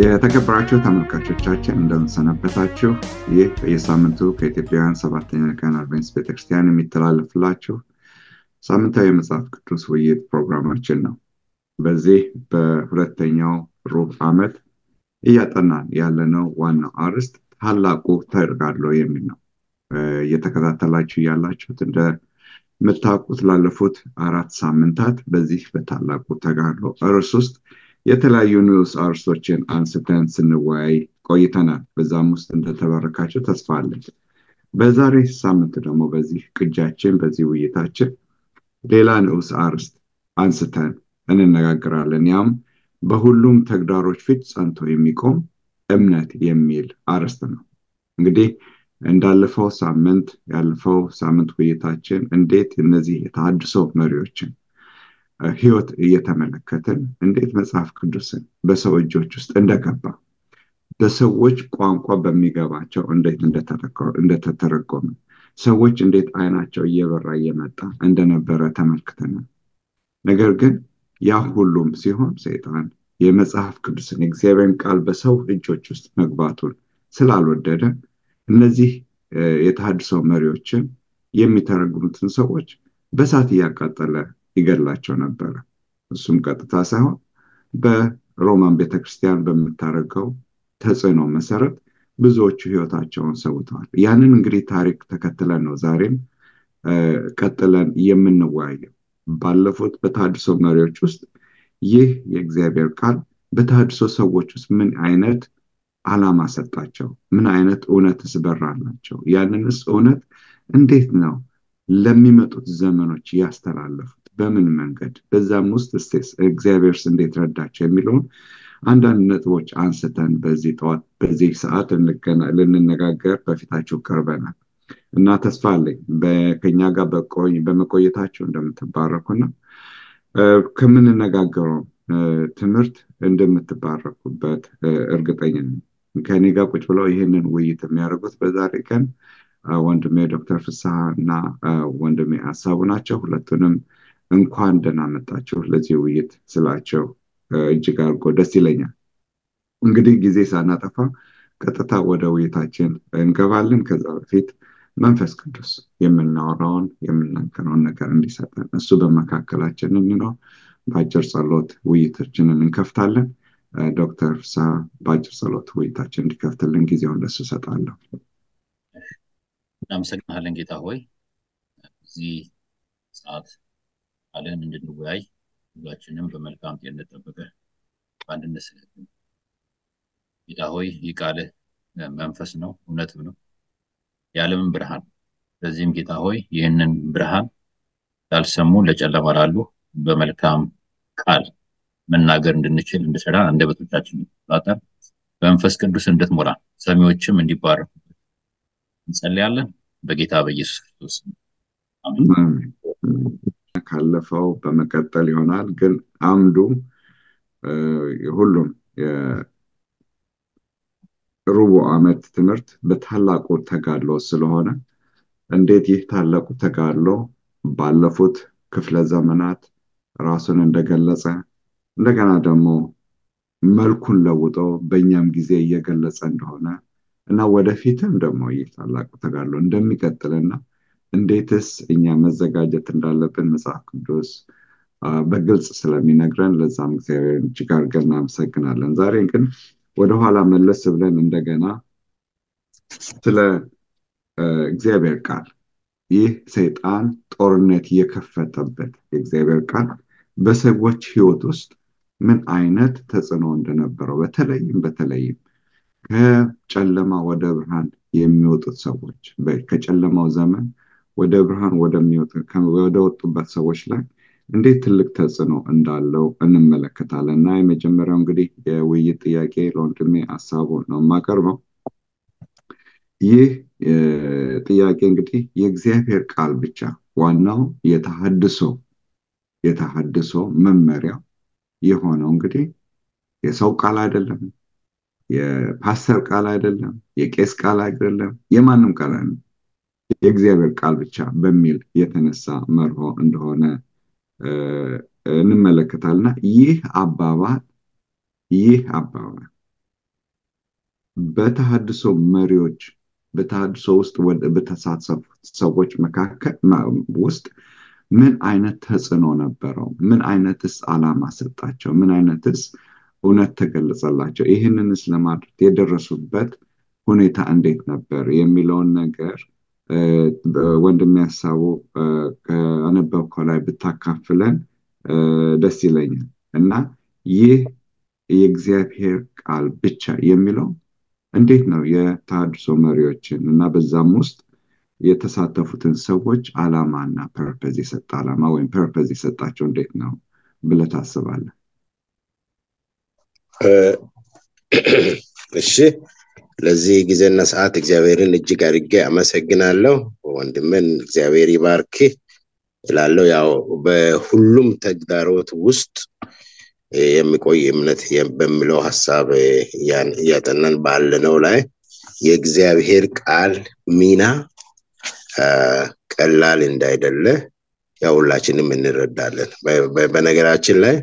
የተከበራችሁ ተመልካቾቻችን እንደምንሰነበታችሁ። ይህ በየሳምንቱ ከኢትዮጵያውያን ሰባተኛ ቀን አድቬንቲስት ቤተክርስቲያን የሚተላለፍላችሁ ሳምንታዊ የመጽሐፍ ቅዱስ ውይይት ፕሮግራማችን ነው። በዚህ በሁለተኛው ሩብ ዓመት እያጠናን ያለነው ዋናው አርዕስት ታላቁ ተጋድሎ የሚል ነው። እየተከታተላችሁ ያላችሁት እንደምታውቁት ላለፉት አራት ሳምንታት በዚህ በታላቁ ተጋድሎ ርዕስ ውስጥ የተለያዩ ንዑስ አርዕስቶችን አንስተን ስንወያይ ቆይተናል። በዛም ውስጥ እንደተበረካቸው ተስፋ አለን። በዛሬ ሳምንት ደግሞ በዚህ ቅጃችን በዚህ ውይይታችን ሌላ ንዑስ አርዕስት አንስተን እንነጋገራለን። ያም በሁሉም ተግዳሮች ፊት ጸንቶ የሚቆም እምነት የሚል አርዕስት ነው። እንግዲህ እንዳለፈው ሳምንት ያለፈው ሳምንት ውይይታችን እንዴት እነዚህ የተሃድሶ መሪዎችን ህይወት እየተመለከትን እንዴት መጽሐፍ ቅዱስን በሰው እጆች ውስጥ እንደገባ በሰዎች ቋንቋ በሚገባቸው እንዴት እንደተተረጎመ ሰዎች እንዴት አይናቸው እየበራ እየመጣ እንደነበረ ተመልክተናል። ነገር ግን ያ ሁሉም ሲሆን ሰይጣን የመጽሐፍ ቅዱስን የእግዚአብሔርን ቃል በሰው እጆች ውስጥ መግባቱን ስላልወደደ እነዚህ የተሃድሶ መሪዎችን የሚተረጉሙትን ሰዎች በእሳት እያቃጠለ ይገድላቸው ነበረ። እሱም ቀጥታ ሳይሆን በሮማን ቤተክርስቲያን በምታደርገው ተጽዕኖ መሰረት ብዙዎቹ ህይወታቸውን ሰውተዋል። ያንን እንግዲህ ታሪክ ተከትለን ነው ዛሬም ቀጥለን የምንወያየው። ባለፉት በተሃድሶ መሪዎች ውስጥ ይህ የእግዚአብሔር ቃል በተሃድሶ ሰዎች ውስጥ ምን አይነት ዓላማ ሰጣቸው? ምን አይነት እውነትስ በራላቸው? ያንንስ እውነት እንዴት ነው ለሚመጡት ዘመኖች ያስተላለፉት? በምን መንገድ? በዛም ውስጥ ስቴስ እግዚአብሔርስ እንዴት ረዳቸው የሚለውን አንዳንድ ነጥቦች አንስተን በዚህ ጠዋት በዚህ ሰዓት ልንነጋገር በፊታችሁ ቀርበናል እና ተስፋ አለኝ ከኛ ጋር በመቆየታችሁ እንደምትባረኩና ከምንነጋገረው ትምህርት እንደምትባረኩበት እርግጠኛ ነኝ። ከኔ ጋር ቁጭ ብለው ይህንን ውይይት የሚያደርጉት በዛሬ ቀን ወንድሜ ዶክተር ፍስሐ እና ወንድሜ ሀሳቡ ናቸው። ሁለቱንም እንኳን ደህና መጣችሁ ለዚህ ውይይት ስላቸው እጅግ አድርጎ ደስ ይለኛል። እንግዲህ ጊዜ ሳናጠፋ ቀጥታ ወደ ውይይታችን እንገባለን። ከዛ በፊት መንፈስ ቅዱስ የምናወራውን የምናገረውን ነገር እንዲሰጠን እሱ በመካከላችን እንዲኖር በአጭር ጸሎት ውይይታችንን እንከፍታለን። ዶክተር ፍስሐ በአጭር ጸሎት ውይይታችን እንዲከፍትልን ጊዜውን ለሱ እሰጣለሁ። እናመሰግናለን ጌታ ሆይ እዚህ ሰዓት ቃልህን እንድንወያይ ሁላችንም በመልካም ጤንነት ጠብቀህ በአንድነት ስለ ጌታ ሆይ ይህ ቃልህ መንፈስ ነው፣ እውነትም ነው፣ የዓለምን ብርሃን። ስለዚህም ጌታ ሆይ ይህንን ብርሃን ላልሰሙ ለጨለማ ላሉ በመልካም ቃል መናገር እንድንችል እንድሰራ አንደበቶቻችን እንድትቆጣጠር በመንፈስ ቅዱስ እንድትሞላ ሰሚዎችም እንዲባረኩ እንጸልያለን በጌታ በኢየሱስ ክርስቶስ ካለፈው በመቀጠል ይሆናል። ግን አምዱ ሁሉም የሩቡ ዓመት ትምህርት በታላቁ ተጋድሎ ስለሆነ እንዴት ይህ ታላቁ ተጋድሎ ባለፉት ክፍለ ዘመናት ራሱን እንደገለጸ እንደገና ደግሞ መልኩን ለውጦ በእኛም ጊዜ እየገለጸ እንደሆነ እና ወደፊትም ደግሞ ይህ ታላቁ ተጋድሎ እንደሚቀጥልና እንዴትስ እኛ መዘጋጀት እንዳለብን መጽሐፍ ቅዱስ በግልጽ ስለሚነግረን ለዛም እግዚአብሔር እጅግ አድርገን እናመሰግናለን። ዛሬ ግን ወደኋላ መለስ ብለን እንደገና ስለ እግዚአብሔር ቃል ይህ ሰይጣን ጦርነት የከፈተበት የእግዚአብሔር ቃል በሰዎች ህይወት ውስጥ ምን አይነት ተጽዕኖ እንደነበረው በተለይም በተለይም ከጨለማ ወደ ብርሃን የሚወጡት ሰዎች ከጨለማው ዘመን ወደ ብርሃን ወደ ወጡበት ሰዎች ላይ እንዴት ትልቅ ተጽዕኖ እንዳለው እንመለከታለን እና የመጀመሪያው እንግዲህ የውይይት ጥያቄ ለወንድሜ ሀሳቡ ነው የማቀርበው። ይህ ጥያቄ እንግዲህ የእግዚአብሔር ቃል ብቻ ዋናው የተሃድሶ የተሃድሶ መመሪያው የሆነው እንግዲህ የሰው ቃል አይደለም፣ የፓስተር ቃል አይደለም፣ የቄስ ቃል አይደለም፣ የማንም ቃል አይደለም፣ የእግዚአብሔር ቃል ብቻ በሚል የተነሳ መርሆ እንደሆነ እንመለከታልና ይህ አባባል ይህ አባባል በተሃድሶ መሪዎች በተሃድሶ ውስጥ በተሳተፉት ሰዎች መካከል ውስጥ ምን አይነት ተጽዕኖ ነበረው? ምን አይነትስ ዓላማ ሰጣቸው? ምን አይነትስ እውነት ተገለጸላቸው? ይህንንስ ለማድረግ የደረሱበት ሁኔታ እንዴት ነበር የሚለውን ነገር ወንድም ያሳቡ ከአነበብከው ላይ ብታካፍለን ደስ ይለኛል እና ይህ የእግዚአብሔር ቃል ብቻ የሚለው እንዴት ነው የተሃድሶ መሪዎችን እና በዛም ውስጥ የተሳተፉትን ሰዎች ዓላማና ፐርፐዝ የሰጠ ዓላማ ወይም ፐርፐዝ የሰጣቸው እንዴት ነው ብለህ ታስባለህ? እሺ፣ ለዚህ ጊዜና ሰዓት እግዚአብሔርን እጅግ አድርጌ አመሰግናለሁ። ወንድምን እግዚአብሔር ይባርክ እላለሁ። ያው በሁሉም ተግዳሮት ውስጥ የሚቆይ እምነት በሚለው ሀሳብ እያጠናን ባለነው ላይ የእግዚአብሔር ቃል ሚና ቀላል እንዳይደለ ያው ሁላችንም እንረዳለን። በነገራችን ላይ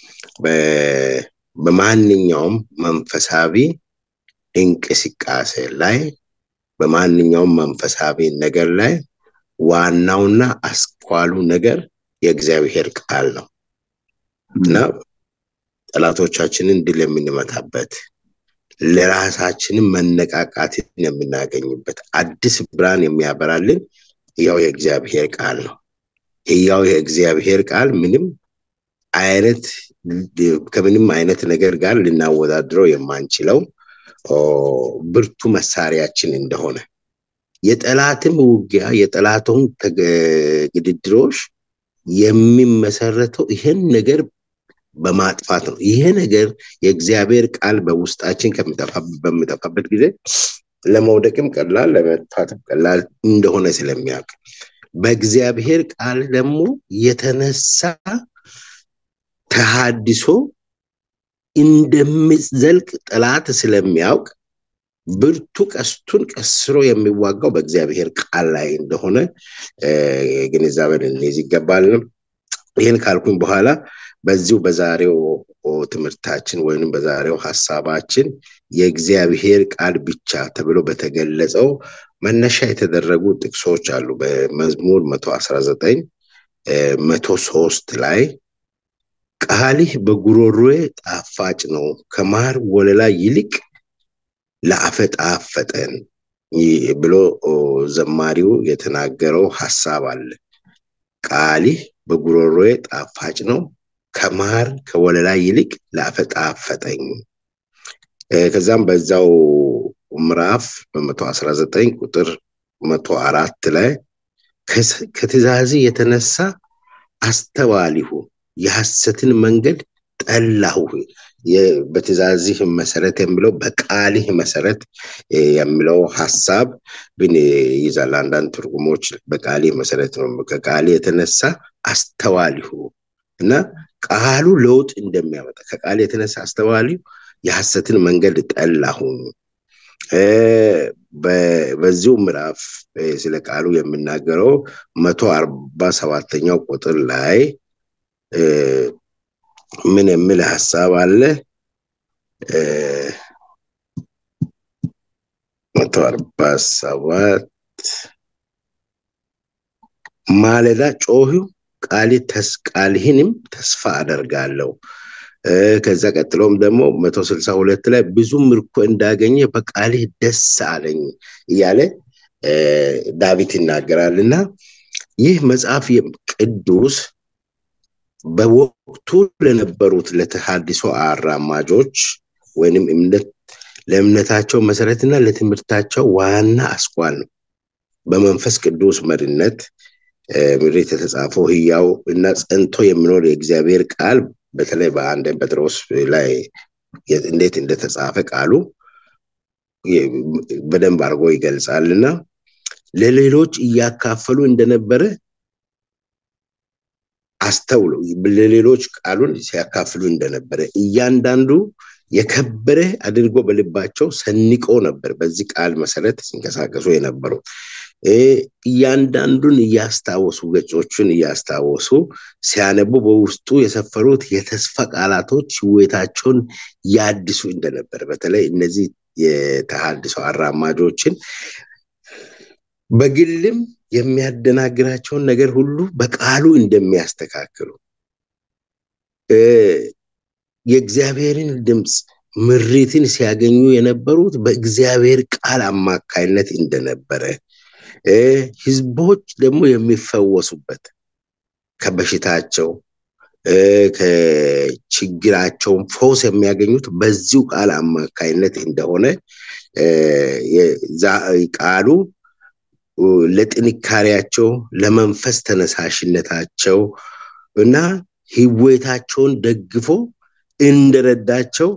በማንኛውም መንፈሳዊ እንቅስቃሴ ላይ በማንኛውም መንፈሳዊ ነገር ላይ ዋናውና አስኳሉ ነገር የእግዚአብሔር ቃል ነው እና ጠላቶቻችንን ድል የምንመታበት ለራሳችንን መነቃቃትን የምናገኝበት አዲስ ብርሃን የሚያበራልን ያው የእግዚአብሔር ቃል ነው። ያው የእግዚአብሔር ቃል ምንም አይነት ከምንም አይነት ነገር ጋር ልናወዳድረው የማንችለው ብርቱ መሳሪያችን እንደሆነ የጠላትም ውጊያ የጠላቱን ግድድሮች የሚመሰረተው ይህን ነገር በማጥፋት ነው። ይሄ ነገር የእግዚአብሔር ቃል በውስጣችን በሚጠፋበት ጊዜ ለመውደቅም ቀላል ለመጥፋትም ቀላል እንደሆነ ስለሚያውቅ በእግዚአብሔር ቃል ደግሞ የተነሳ ተሃድሶ እንደሚዘልቅ ጠላት ስለሚያውቅ ብርቱ ቀስቱን ቀስሮ የሚዋጋው በእግዚአብሔር ቃል ላይ እንደሆነ ግንዛቤን እንይዝ ይገባል። ይህን ካልኩኝ በኋላ በዚሁ በዛሬው ትምህርታችን ወይም በዛሬው ሀሳባችን የእግዚአብሔር ቃል ብቻ ተብሎ በተገለጸው መነሻ የተደረጉ ጥቅሶች አሉ። በመዝሙር መቶ አስራ ዘጠኝ መቶ ሶስት ላይ ቃልህ በጉሮሮዬ ጣፋጭ ነው፣ ከማር ወለላ ይልቅ ለአፈ ጣፈጠን ብሎ ዘማሪው የተናገረው ሀሳብ አለ። ቃልህ በጉሮሮዬ ጣፋጭ ነው ከማር ከወለላ ይልቅ ለአፈ ጣፈጠኝ። ከዛም በዛው ምዕራፍ በመቶ አስራ ዘጠኝ ቁጥር መቶ አራት ላይ ከትእዛዝ የተነሳ አስተዋሊሁ የሐሰትን መንገድ ጠላሁ። በትእዛዝህ መሰረት የሚለው በቃልህ መሰረት የሚለው ሀሳብ ግን ይዛል። አንዳንድ ትርጉሞች በቃልህ መሰረት ነው። ከቃልህ የተነሳ አስተዋሊሁ እና ቃሉ ለውጥ እንደሚያመጣ ከቃል የተነሳ አስተዋሊው የሐሰትን መንገድ ጠላሁ። በዚሁ ምዕራፍ ስለ ቃሉ የምናገረው መቶ አርባ ሰባተኛው ቁጥር ላይ ምን የሚል ሀሳብ አለ? መቶ አርባ ሰባት ማለዳ ጮሂው ቃልህንም ተስፋ አደርጋለሁ። ከዛ ቀጥሎም ደግሞ መቶ ስልሳ ሁለት ላይ ብዙ ምርኮ እንዳገኘ በቃልህ ደስ አለኝ እያለ ዳዊት ይናገራል እና ይህ መጽሐፍ ቅዱስ በወቅቱ ለነበሩት ለተሃድሶ አራማጆች ወይንም እምነት ለእምነታቸው መሰረትና ለትምህርታቸው ዋና አስኳል ነው። በመንፈስ ቅዱስ መሪነት ምድሪት የተጻፈው ህያው እና ጸንቶ የሚኖር የእግዚአብሔር ቃል በተለይ በአንድ ጴጥሮስ ላይ እንዴት እንደተጻፈ ቃሉ በደንብ አድርጎ ይገልጻል እና ለሌሎች እያካፈሉ እንደነበረ አስተውሎ ለሌሎች ቃሉን ሲያካፍሉ እንደነበረ እያንዳንዱ የከበረ አድርጎ በልባቸው ሰንቆ ነበር። በዚህ ቃል መሰረት ሲንቀሳቀሱ የነበረው እያንዳንዱን እያስታወሱ ገጾቹን እያስታወሱ ሲያነቡ በውስጡ የሰፈሩት የተስፋ ቃላቶች ህይወታቸውን ያድሱ እንደነበር በተለይ እነዚህ የተሃድሶ አራማጆችን በግልም የሚያደናግራቸውን ነገር ሁሉ በቃሉ እንደሚያስተካክሉ የእግዚአብሔርን ድምፅ ምሪትን ሲያገኙ የነበሩት በእግዚአብሔር ቃል አማካይነት እንደነበረ ህዝቦች ደግሞ የሚፈወሱበት ከበሽታቸው ከችግራቸውን ፈውስ የሚያገኙት በዚሁ ቃል አማካይነት እንደሆነ ቃሉ ለጥንካሬያቸው ለመንፈስ ተነሳሽነታቸው እና ህይወታቸውን ደግፎ እንደረዳቸው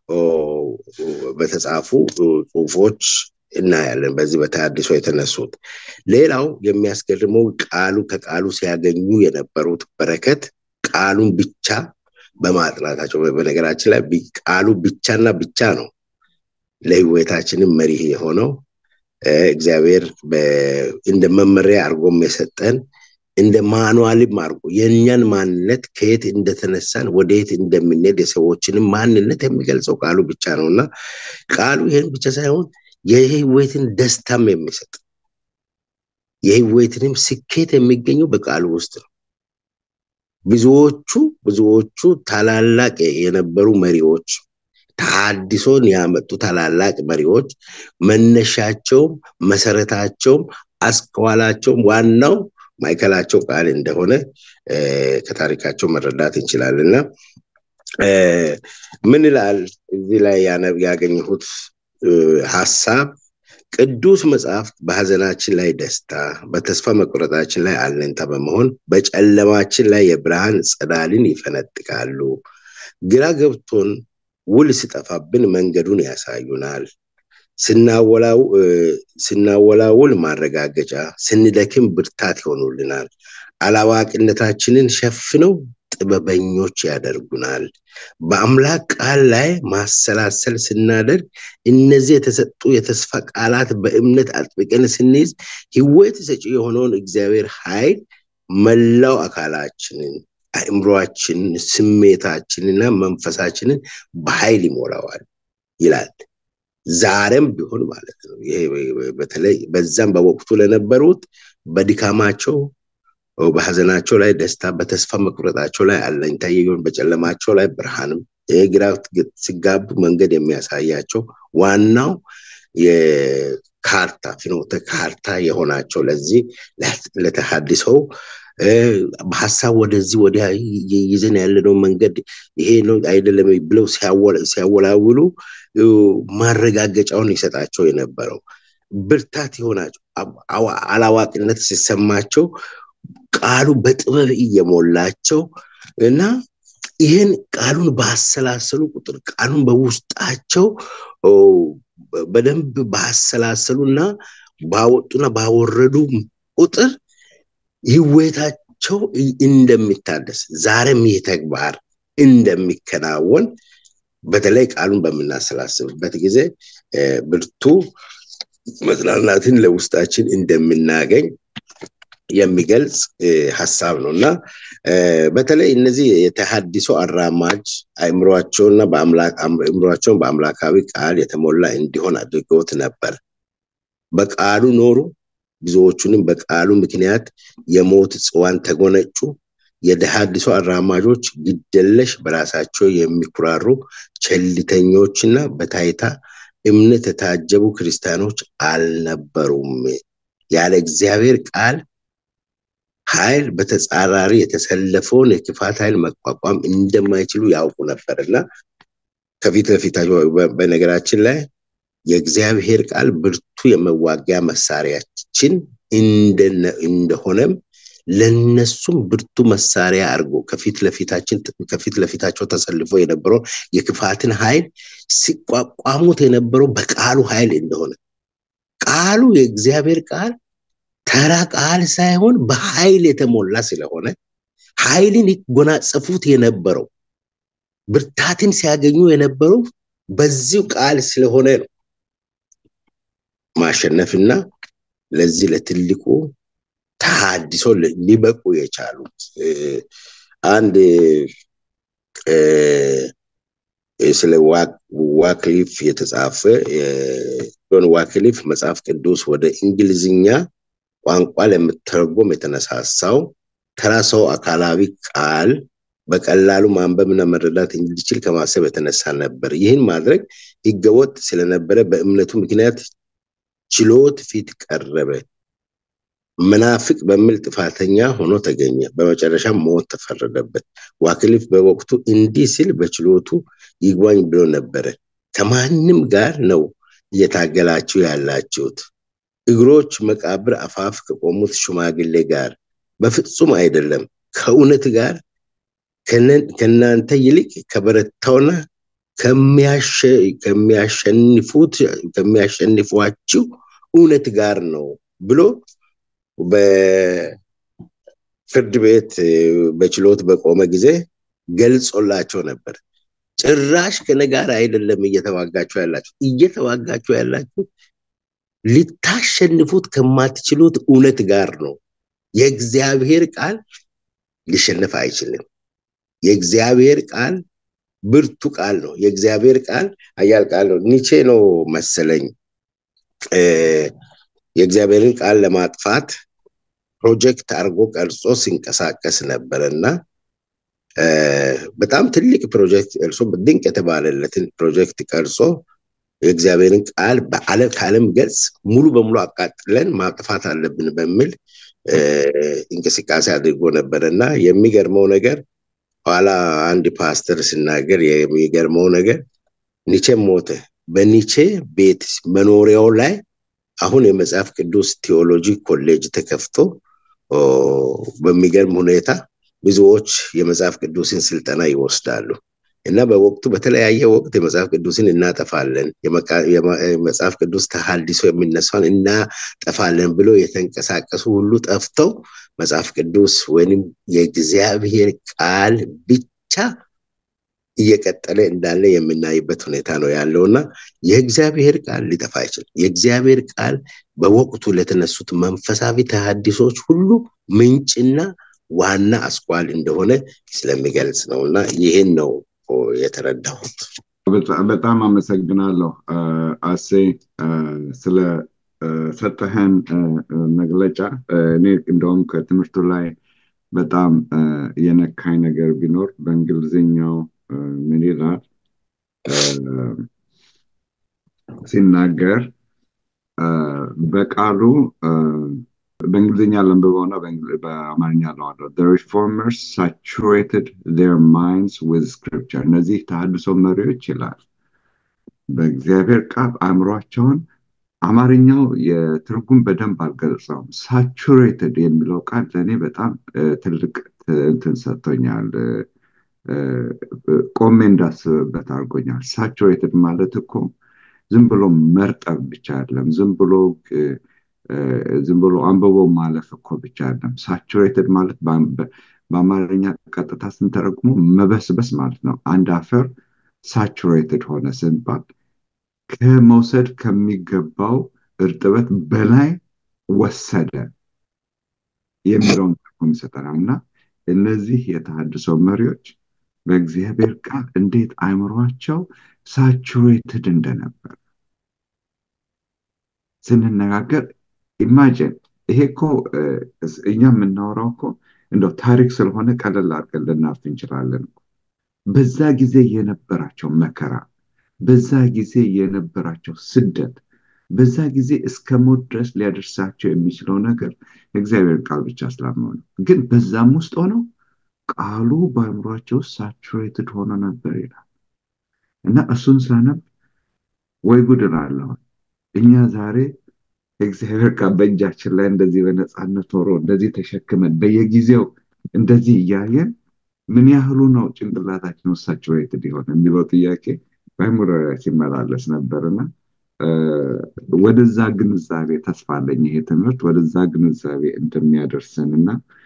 በተጻፉ ጽሁፎች እናያለን። በዚህ በተሃድሶ የተነሱት ሌላው የሚያስገርመው ቃሉ ከቃሉ ሲያገኙ የነበሩት በረከት ቃሉን ብቻ በማጥናታቸው በነገራችን ላይ ቃሉ ብቻና ብቻ ነው ለህይወታችንም መሪህ የሆነው እግዚአብሔር እንደ መመሪያ አድርጎም የሰጠን እንደ ማኑዋልም አድርጎ የእኛን ማንነት ከየት እንደተነሳን ወደየት እንደምንሄድ የሰዎችንም ማንነት የሚገልጸው ቃሉ ብቻ ነው እና ቃሉ ይህን ብቻ ሳይሆን የህይወትን ደስታም የሚሰጥ የህይወትንም ስኬት የሚገኘው በቃሉ ውስጥ ነው። ብዙዎቹ ብዙዎቹ ታላላቅ የነበሩ መሪዎች ተሃድሶን ያመጡ ታላላቅ መሪዎች መነሻቸውም መሰረታቸውም አስኳላቸውም ዋናው ማዕከላቸው ቃል እንደሆነ ከታሪካቸው መረዳት እንችላለን እና ምን ይላል እዚህ ላይ ያገኘሁት ሀሳብ ቅዱስ መጽሐፍት በሀዘናችን ላይ ደስታ፣ በተስፋ መቁረጣችን ላይ አለኝታ በመሆን በጨለማችን ላይ የብርሃን ጸዳልን ይፈነጥቃሉ። ግራ ገብቶን ውል ሲጠፋብን መንገዱን ያሳዩናል። ስናወላውል ማረጋገጫ፣ ስንደክም ብርታት ይሆኑልናል። አላዋቂነታችንን ሸፍነው ጥበበኞች ያደርጉናል። በአምላክ ቃል ላይ ማሰላሰል ስናደርግ እነዚህ የተሰጡ የተስፋ ቃላት በእምነት አጥብቀን ስንይዝ ሕይወት ሰጪ የሆነውን እግዚአብሔር ኃይል መላው አካላችንን፣ አእምሯችንን፣ ስሜታችንና መንፈሳችንን በኃይል ይሞላዋል ይላል። ዛሬም ቢሆን ማለት ነው። ይሄ በተለይ በዛም በወቅቱ ለነበሩት በድካማቸው በሀዘናቸው ላይ ደስታ፣ በተስፋ መቁረጣቸው ላይ አለኝታ የሚሆን በጨለማቸው ላይ ብርሃንም ግራ ሲጋቡ መንገድ የሚያሳያቸው ዋናው የካርታ ፍኖተ ካርታ የሆናቸው ለዚህ ለተሃድሰው በሀሳብ ወደዚህ ወዲያ ይዘን ያለነው መንገድ ይሄ ነው አይደለም ብለው ሲያወላውሉ ማረጋገጫውን ይሰጣቸው የነበረው ብርታት የሆናቸው አላዋቂነት ሲሰማቸው ቃሉ በጥበብ እየሞላቸው እና ይህን ቃሉን ባሰላሰሉ ቁጥር ቃሉን በውስጣቸው በደንብ ባሰላሰሉ እና ባወጡና ባወረዱ ቁጥር ህይወታቸው እንደሚታደስ ዛሬም ይህ ተግባር እንደሚከናወን በተለይ ቃሉን በምናሰላስብበት ጊዜ ብርቱ መጽናናትን ለውስጣችን እንደምናገኝ የሚገልጽ ሀሳብ ነው እና በተለይ እነዚህ የተሃድሶ አራማጅ አእምሯቸውና አእምሯቸውን በአምላካዊ ቃል የተሞላ እንዲሆን አድርገውት ነበር። በቃሉ ኖሩ። ብዙዎቹንም በቃሉ ምክንያት የሞት ጽዋን ተጎነጩ። የተሃድሶ አራማጆች ግደለሽ፣ በራሳቸው የሚኩራሩ ቸልተኞችና በታይታ እምነት የታጀቡ ክርስቲያኖች አልነበሩም። ያለ እግዚአብሔር ቃል ኃይል በተጻራሪ የተሰለፈውን የክፋት ኃይል መቋቋም እንደማይችሉ ያውቁ ነበር እና ከፊት ለፊታቸው በነገራችን ላይ የእግዚአብሔር ቃል ብርቱ የመዋጊያ መሳሪያችን እንደሆነም ለነሱም ብርቱ መሳሪያ አድርጎ ከፊት ለፊታችን ከፊት ለፊታቸው ተሰልፎ የነበረው የክፋትን ኃይል ሲቋቋሙት የነበረው በቃሉ ኃይል እንደሆነ ቃሉ የእግዚአብሔር ቃል ተራ ቃል ሳይሆን በኃይል የተሞላ ስለሆነ ኃይልን ይጎናጸፉት የነበረው ብርታትን ሲያገኙ የነበረው በዚሁ ቃል ስለሆነ ነው ማሸነፍና ለዚህ ለትልቁ ተሃድሶ ሊበቁ የቻሉት አንድ ስለ ዋክሊፍ የተጻፈ ጆን ዋክሊፍ መጽሐፍ ቅዱስ ወደ እንግሊዝኛ ቋንቋ ለመተርጎም የተነሳሳው ተራ ሰው አካላዊ ቃል በቀላሉ ማንበብና መረዳት እንዲችል ከማሰብ የተነሳ ነበር። ይህን ማድረግ ህገወጥ ስለነበረ በእምነቱ ምክንያት ችሎት ፊት ቀረበ። መናፍቅ በሚል ጥፋተኛ ሆኖ ተገኘ። በመጨረሻም ሞት ተፈረደበት። ዋክሊፍ በወቅቱ እንዲህ ሲል በችሎቱ ይግባኝ ብሎ ነበረ። ከማንም ጋር ነው እየታገላችሁ ያላችሁት? እግሮች መቃብር አፋፍ ከቆሙት ሽማግሌ ጋር በፍጹም አይደለም። ከእውነት ጋር ከእናንተ ይልቅ ከበረታውና ከሚያሸንፉት ከሚያሸንፏችሁ እውነት ጋር ነው ብሎ በፍርድ ቤት በችሎት በቆመ ጊዜ ገልጾላቸው ነበር። ጭራሽ ከነ ጋር አይደለም እየተዋጋችሁ ያላችሁ እየተዋጋችሁ ያላችሁ ልታሸንፉት ከማትችሉት እውነት ጋር ነው። የእግዚአብሔር ቃል ሊሸነፍ አይችልም። የእግዚአብሔር ቃል ብርቱ ቃል ነው። የእግዚአብሔር ቃል አያል ቃል ነው። ኒቼ ነው መሰለኝ የእግዚአብሔርን ቃል ለማጥፋት ፕሮጀክት አድርጎ ቀርጾ ሲንቀሳቀስ ነበረ እና በጣም ትልቅ ፕሮጀክት ቀርጾ ድንቅ የተባለለትን ፕሮጀክት ቀርጾ የእግዚአብሔርን ቃል ከዓለም ገጽ ሙሉ በሙሉ አቃጥለን ማጥፋት አለብን በሚል እንቅስቃሴ አድርጎ ነበረ እና የሚገርመው ነገር ኋላ አንድ ፓስተር ሲናገር የሚገርመው ነገር ኒቼ ሞተ። በኒቼ ቤት መኖሪያው ላይ አሁን የመጽሐፍ ቅዱስ ቴዎሎጂ ኮሌጅ ተከፍቶ በሚገርም ሁኔታ ብዙዎች የመጽሐፍ ቅዱስን ስልጠና ይወስዳሉ እና በወቅቱ በተለያየ ወቅት የመጽሐፍ ቅዱስን እናጠፋለን፣ የመጽሐፍ ቅዱስ ተሐድሶ የሚነሳውን እናጠፋለን ብሎ የተንቀሳቀሱ ሁሉ ጠፍተው መጽሐፍ ቅዱስ ወይም የእግዚአብሔር ቃል ብቻ እየቀጠለ እንዳለ የምናይበት ሁኔታ ነው ያለው እና የእግዚአብሔር ቃል ሊጠፋ አይችልም። የእግዚአብሔር ቃል በወቅቱ ለተነሱት መንፈሳዊ ተሐድሶች ሁሉ ምንጭና ዋና አስኳል እንደሆነ ስለሚገልጽ ነው እና ይህን ነው የተረዳሁት። በጣም አመሰግናለሁ አሴ ስለ ሰጠህን መግለጫ። እኔ እንደውም ከትምህርቱ ላይ በጣም የነካኝ ነገር ቢኖር በእንግሊዝኛው ምን ይላል ሲናገር በቃሉ በእንግሊዝኛ ለንብበውና በአማርኛ ለዋለው the reformers saturated their minds with scripture እነዚህ ተሐድሶ መሪዎች ይላል በእግዚአብሔር ቃል አእምሯቸውን አማርኛው የትርጉም በደንብ አልገለጸውም ሳቹሬትድ የሚለው ቃል ለእኔ በጣም ትልቅ እንትን ሰጥቶኛል ቆሜ እንዳስብበት አድርጎኛል ሳቹሬትድ ማለት እኮ ዝም ብሎ መርጠብ ብቻ አይደለም ዝም ብሎ ዝም ብሎ አንብቦ ማለፍ እኮ ብቻ አይደለም ሳቹሬትድ ማለት በአማርኛ ቀጥታ ስንተረጉሞ መበስበስ ማለት ነው አንድ አፈር ሳቹሬትድ ሆነ ስንባል ከመውሰድ ከሚገባው እርጥበት በላይ ወሰደ የሚለውን ትርጉም ይሰጠናል እና እነዚህ የተሃድሶ መሪዎች በእግዚአብሔር ቃል እንዴት አይምሯቸው ሳቹሬትድ እንደነበር ስንነጋገር ኢማጅን ይሄ እኮ እኛ የምናወራው እኮ እንደው ታሪክ ስለሆነ ቀለል አድርገን ልናልፍ እንችላለን በዛ ጊዜ የነበራቸው መከራ በዛ ጊዜ የነበራቸው ስደት በዛ ጊዜ እስከ ሞት ድረስ ሊያደርሳቸው የሚችለው ነገር የእግዚአብሔር ቃል ብቻ ስላመኑ ግን በዛም ውስጥ ሆነው ቃሉ በአእምሯቸው ውስጥ ሳቹሬትድ ሆኖ ነበር ይላል እና እሱን ሳነብ ወይ ጉድ እላለሁ እኛ ዛሬ እግዚአብሔር ቃል በእጃችን ላይ እንደዚህ በነፃነት ኖሮ እንደዚህ ተሸክመን በየጊዜው እንደዚህ እያየን ምን ያህሉ ነው ጭንቅላታችን ውስጥ ሳቹሬትድ የሆነ የሚለው ጥያቄ በአእምሮ ሲመላለስ ነበርና ወደዛ ግንዛቤ ተስፋ አለኝ ይሄ ትምህርት ወደዛ ግንዛቤ እንደሚያደርስን እና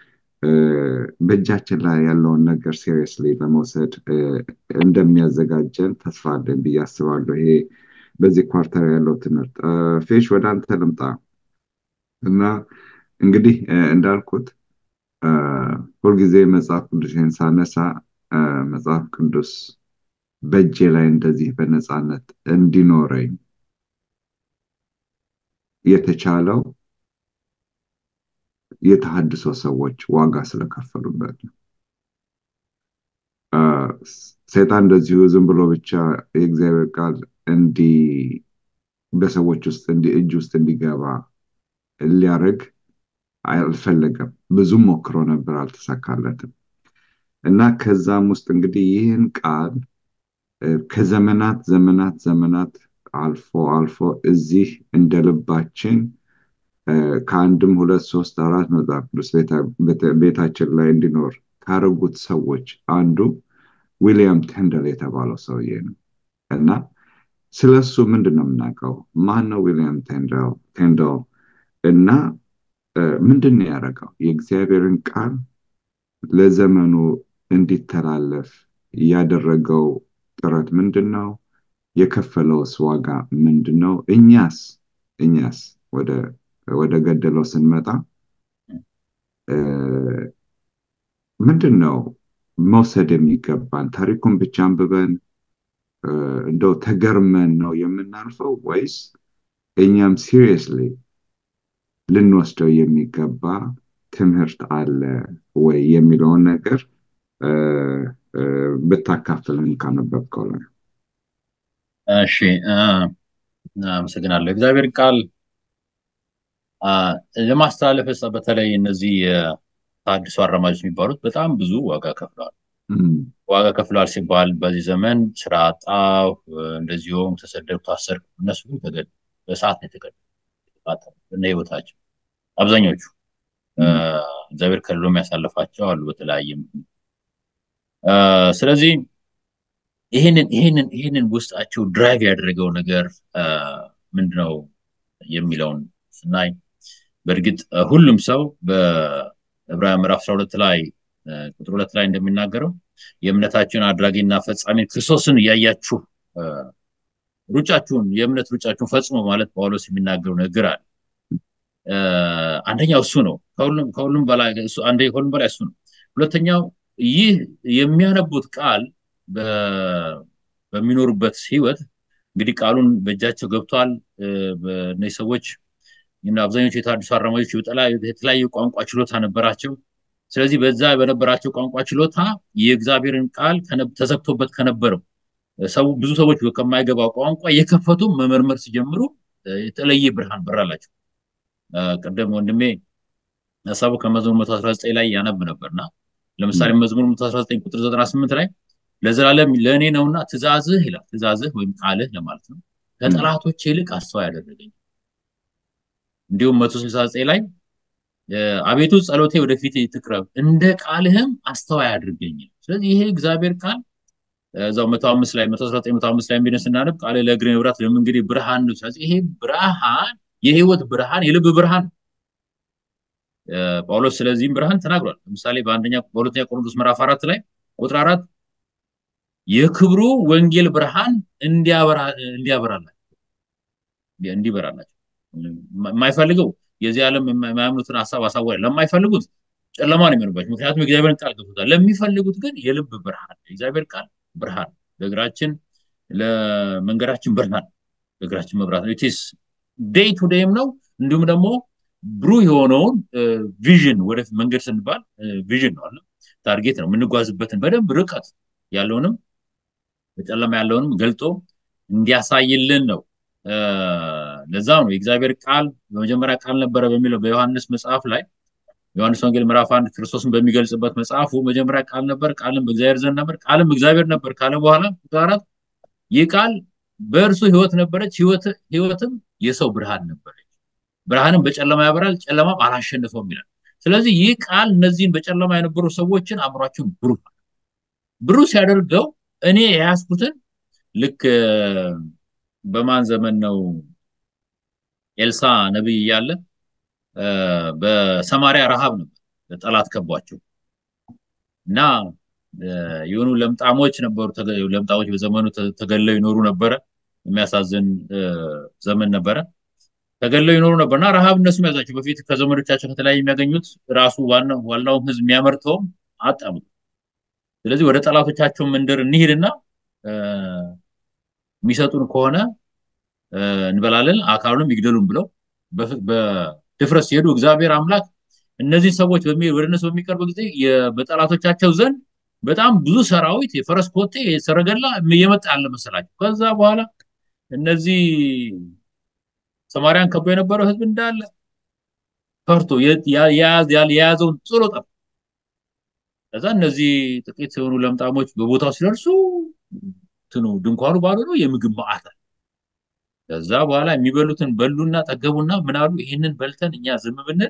በእጃችን ላይ ያለውን ነገር ሲሪየስሊ ለመውሰድ እንደሚያዘጋጀን ተስፋ አለኝ ብዬ አስባለሁ ይሄ በዚህ ኳርተር ያለው ትምህርት ፌሽ ወደ አንተ ልምጣ እና እንግዲህ እንዳልኩት ሁልጊዜ መጽሐፍ ቅዱስን ሳነሳ መጽሐፍ ቅዱስ በእጄ ላይ እንደዚህ በነፃነት እንዲኖረኝ የተቻለው የተሃድሶ ሰዎች ዋጋ ስለከፈሉበት ነው። ሰይጣን እንደዚሁ ዝም ብሎ ብቻ የእግዚአብሔር ቃል እንዲ በሰዎች ውስጥ እጅ ውስጥ እንዲገባ ሊያደርግ አልፈለገም። ብዙም ሞክሮ ነበር፣ አልተሳካለትም። እና ከዛም ውስጥ እንግዲህ ይህን ቃል ከዘመናት ዘመናት ዘመናት አልፎ አልፎ እዚህ እንደ ልባችን ከአንድም ሁለት ሶስት አራት መጽሐፍ ቅዱስ ቤታችን ላይ እንዲኖር ካረጉት ሰዎች አንዱ ዊሊያም ቴንደል የተባለው ሰውዬ ነው እና ስለ እሱ ምንድን ነው የምናውቀው? ማን ነው ዊሊያም ቴንደል እና ምንድን ነው ያደረገው? የእግዚአብሔርን ቃል ለዘመኑ እንዲተላለፍ ያደረገው ጥረት ምንድን ነው? የከፈለውስ ዋጋ ምንድን ነው? እኛስ እኛስ ወደ ገደለው ስንመጣ ምንድን ነው መውሰድ የሚገባን? ታሪኩን ብቻ አንብበን እንደው ተገርመን ነው የምናልፈው ወይስ እኛም ሲሪየስሊ ልንወስደው የሚገባ ትምህርት አለ ወይ የሚለውን ነገር ብታካፍልን ካነበብከው ላይ። እሺ፣ አመሰግናለሁ። እግዚአብሔር ቃል ለማስተላለፍ በተለይ እነዚህ ተሐድሶ አራማጆች የሚባሉት በጣም ብዙ ዋጋ ከፍለዋል። ዋጋ ከፍለዋል ሲባል በዚህ ዘመን ስራ አጣሁ፣ እንደዚሁም ተሰደድኩ፣ ታሰርኩ። እነሱ ግን ተገደሉ፣ በሰዓት ነው የተገደሉ እና ህይወታቸው አብዛኞቹ እግዚአብሔር ከልሎ የሚያሳልፋቸው አሉ በተለያየ ስለዚህ ይህንን ይህንን ይህንን ውስጣቸው ድራይቭ ያደረገው ነገር ምንድነው የሚለውን ስናይ በእርግጥ ሁሉም ሰው በዕብራውያን ምዕራፍ 12 ላይ ቁጥር ሁለት ላይ እንደሚናገረው የእምነታችሁን አድራጊና ፈጻሚ ክርስቶስን እያያችሁ ሩጫችሁን የእምነት ሩጫችሁን ፈጽሞ ማለት ጳውሎስ የሚናገረው ነገር አለ። አንደኛው እሱ ነው። ከሁሉም በላይ አንደ ከሁሉም በላይ እሱ ነው። ሁለተኛው ይህ የሚያነቡት ቃል በሚኖሩበት ህይወት እንግዲህ ቃሉን በእጃቸው ገብቷል። እነዚህ ሰዎች አብዛኞቹ የተሐድሶ አራማጆች የተለያዩ ቋንቋ ችሎታ ነበራቸው። ስለዚህ በዛ በነበራቸው ቋንቋ ችሎታ የእግዚአብሔርን ቃል ተዘግቶበት ከነበረው ሰው ብዙ ሰዎች ከማይገባው ቋንቋ የከፈቱ መመርመር ሲጀምሩ የተለየ ብርሃን በራላቸው። ቅድም ወንድሜ ሀሳቡ ከመዝሙር 119 ላይ ያነብ ነበርና ለምሳሌ መዝሙር 119 ቁጥር 98 ላይ ለዘላለም ለእኔ ነውና ትእዛዝህ ይላል። ትእዛዝህ ወይም ቃልህ ለማለት ነው። ከጠላቶች ይልቅ አስተዋይ ያደረገኝ። እንዲሁም 169 ላይ አቤቱ ጸሎቴ ወደፊት ትቅረብ፣ እንደ ቃልህም አስተዋይ አድርገኝ። ስለዚህ ይሄ እግዚአብሔር ቃል እዛው 105 ላይ 119 105 ላይ የሚደን ስናነብ ቃልህ ለእግሬ መብራት ለመንገዴ ብርሃን ነው። ስለዚህ ይሄ ብርሃን የህይወት ብርሃን የልብ ብርሃን ጳውሎስ ስለዚህም ብርሃን ተናግሯል። ለምሳሌ በአንደኛ በሁለተኛ ቆሮንቶስ ምዕራፍ አራት ላይ ቁጥር አራት የክብሩ ወንጌል ብርሃን እንዲያበራላቸው እንዲበራላቸው የማይፈልገው የዚህ ዓለም የማያምኑትን ሀሳብ አሳወረ ለማይፈልጉት ጨለማ ነው የሚሆንባቸው። ምክንያቱም የእግዚአብሔርን ቃል ገብቶታል። ለሚፈልጉት ግን የልብ ብርሃን የእግዚአብሔር ቃል ብርሃን ለእግራችን ለመንገዳችን ብርሃን ለእግራችን መብራት ነው። ኢትስ ዴይ ቱ ዴይም ነው። እንዲሁም ደግሞ ብሩህ የሆነውን ቪዥን ወደ መንገድ ስንባል ቪዥን ነው አለ ታርጌት ነው የምንጓዝበትን በደንብ ርቀት ያለውንም በጨለማ ያለውንም ገልጦ እንዲያሳይልን ነው። ለዛ ነው የእግዚአብሔር ቃል በመጀመሪያ ቃል ነበረ በሚለው በዮሐንስ መጽሐፍ ላይ ዮሐንስ ወንጌል ምዕራፍ አንድ ክርስቶስን በሚገልጽበት መጽሐፉ መጀመሪያ ቃል ነበር፣ ቃልም በእግዚአብሔር ዘንድ ነበር፣ ቃልም እግዚአብሔር ነበር ካለ በኋላ ቁጥር አራት ይህ ቃል በእርሱ ህይወት ነበረች፣ ህይወትም የሰው ብርሃን ነበረች። ብርሃንም በጨለማ ያበራል፣ ጨለማም አላሸንፈውም ይላል። ስለዚህ ይህ ቃል እነዚህን በጨለማ የነበሩ ሰዎችን አእምሯቸውን ብሩህ ብሩህ ሲያደርገው እኔ የያዝኩትን ልክ በማን ዘመን ነው ኤልሳ ነቢይ እያለ በሰማሪያ ረሃብ ነበር ጠላት ከቧቸው እና የሆኑ ለምጣሞች ነበሩ። ለምጣሞች በዘመኑ ተገለው ይኖሩ ነበረ። የሚያሳዝን ዘመን ነበረ። ተገለው ይኖሩ ነበርና ረሃብ እነሱ ያዛቸው በፊት ከዘመዶቻቸው ከተለያዩ የሚያገኙት ራሱ ዋናው ህዝብ የሚያመርተውም አጣሙ። ስለዚህ ወደ ጠላቶቻቸው መንደር እንሂድና የሚሰጡን ከሆነ እንበላለን፣ አካሉንም ይግደሉን ብለው በድፍረት ሲሄዱ እግዚአብሔር አምላክ እነዚህ ሰዎች ወደ እነሱ በሚቀርብ ጊዜ በጠላቶቻቸው ዘንድ በጣም ብዙ ሰራዊት የፈረስ ኮቴ ሰረገላ እየመጣ ያለ መሰላቸው። ከዛ በኋላ እነዚህ ሰማርያን ከቦ የነበረው ህዝብ እንዳለ ፈርቶ የያዘውን ጥሎ ጠፋ። ከዛ እነዚህ ጥቂት የሆኑ ለምጣሞች በቦታው ሲደርሱ ትኑ ድንኳኑ ባዶ ነው፣ የምግብ መዓት ከዛ በኋላ የሚበሉትን በሉና ጠገቡና ምናሉ ይህንን በልተን እኛ ዝም ብንል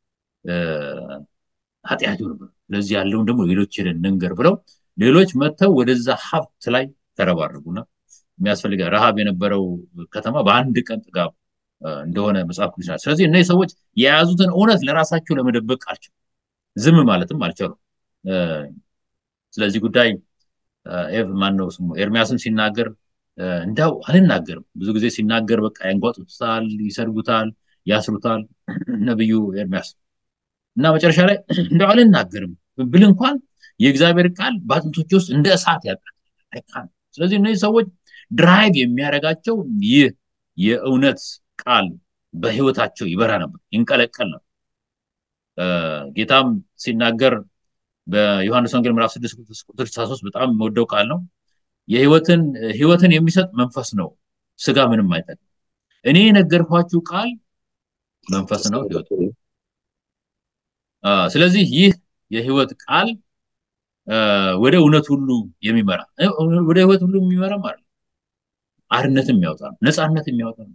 ኃጢአት ይሆንብን፣ ስለዚህ ያለውን ደግሞ ሌሎች ሄደን እንንገር ብለው ሌሎች መጥተው ወደዛ ሀብት ላይ ተረባረቡና የሚያስፈልገ ረሃብ የነበረው ከተማ በአንድ ቀን ጥጋብ እንደሆነ መጽሐፍ ቅዱስ ይላል። ስለዚህ እነዚህ ሰዎች የያዙትን እውነት ለራሳቸው ለመደበቅ አልቻሉ፣ ዝም ማለትም አልቻሉ። ስለዚህ ጉዳይ ኤቭ ማን ነው ስሙ ኤርሚያስም ሲናገር እንዳው አልናገርም ብዙ ጊዜ ሲናገር በቃ ያንጓጡታል፣ ይሰድቡታል፣ ያስሩታል ነብዩ ኤርሚያስ እና መጨረሻ ላይ እንደው አልናገርም ብል እንኳን የእግዚአብሔር ቃል በአጥንቶች ውስጥ እንደ እሳት ያቃጥላል። ስለዚህ እነዚህ ሰዎች ድራይቭ የሚያደርጋቸው ይህ የእውነት ቃል በህይወታቸው ይበራ ነበር፣ ይንቀለቀል ነበር። ጌታም ሲናገር በዮሐንስ ወንጌል ምዕራፍ 6 ቁጥር 63 በጣም የምወደው ቃል ነው። የህይወትን ህይወትን የሚሰጥ መንፈስ ነው፣ ስጋ ምንም አይጠቅም። እኔ የነገርኳችሁ ቃል መንፈስ ነው፣ ህይወት ስለዚህ ይህ የህይወት ቃል ወደ እውነት ሁሉ የሚመራ ወደ ህይወት ሁሉ የሚመራ ማለት አርነትም የሚያወጣ ነው፣ ነፃነት የሚያወጣ ነው።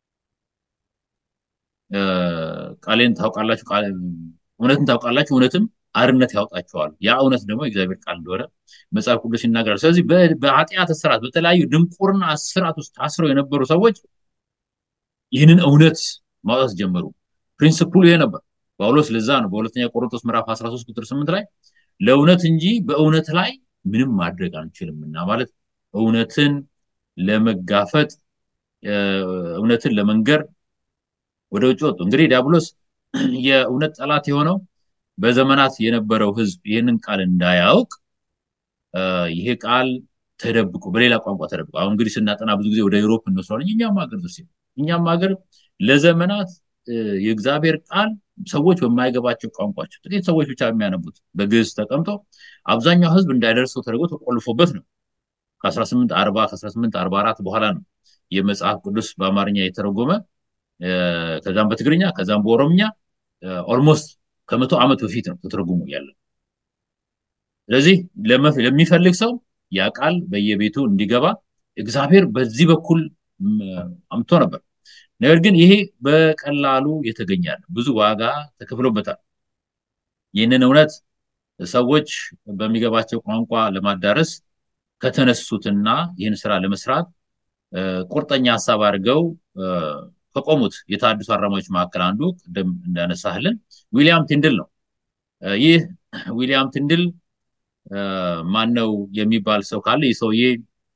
ቃሌን ታውቃላችሁ፣ እውነትን ታውቃላችሁ፣ እውነትም አርነት ያወጣቸዋል። ያ እውነት ደግሞ የእግዚአብሔር ቃል እንደሆነ መጽሐፍ ቅዱስ ይናገራል። ስለዚህ በኃጢአት እስራት፣ በተለያዩ ድንቁርና እስራት ውስጥ ታስረው የነበሩ ሰዎች ይህንን እውነት ማውጣት ጀመሩ። ፕሪንስፕሉ ይሄ ነበር። ጳውሎስ ለዛ ነው በሁለተኛ ቆሮንቶስ ምዕራፍ 13 ቁጥር 8 ላይ ለእውነት እንጂ በእውነት ላይ ምንም ማድረግ አንችልምና ማለት እውነትን ለመጋፈጥ እውነትን ለመንገር ወደ ውጭ ወጡ። እንግዲህ ዲያብሎስ የእውነት ጠላት የሆነው በዘመናት የነበረው ህዝብ ይህንን ቃል እንዳያውቅ ይሄ ቃል ተደብቆ በሌላ ቋንቋ ተደብቆ አሁን እንግዲህ ስናጠና ብዙ ጊዜ ወደ ዩሮፕ እንወስደዋለን። እኛም ሀገር ድረስ እኛም ሀገር ለዘመናት የእግዚአብሔር ቃል ሰዎች በማይገባቸው ቋንቋቸው ጥቂት ሰዎች ብቻ የሚያነቡት በግዕዝ ተቀምጦ አብዛኛው ህዝብ እንዳይደርሰው ተደርጎ ተቆልፎበት ነው። ከ1840 ከ1844 በኋላ ነው የመጽሐፍ ቅዱስ በአማርኛ የተረጎመ ከዛም በትግርኛ ከዛም በኦሮምኛ ኦልሞስት ከመቶ ዓመት በፊት ነው ተተርጉሞ ያለ። ስለዚህ ለሚፈልግ ሰው ያ ቃል በየቤቱ እንዲገባ እግዚአብሔር በዚህ በኩል አምቶ ነበር። ነገር ግን ይሄ በቀላሉ የተገኘ ያለ ብዙ ዋጋ ተከፍሎበታል። ይህንን እውነት ሰዎች በሚገባቸው ቋንቋ ለማዳረስ ከተነሱትና ይህን ስራ ለመስራት ቁርጠኛ ሀሳብ አድርገው ከቆሙት የተሐድሶ አራማጆች መካከል አንዱ ቅድም እንዳነሳህልን ዊሊያም ቲንድል ነው። ይህ ዊሊያም ቲንድል ማን ነው የሚባል ሰው ካለ ይህ ሰውዬ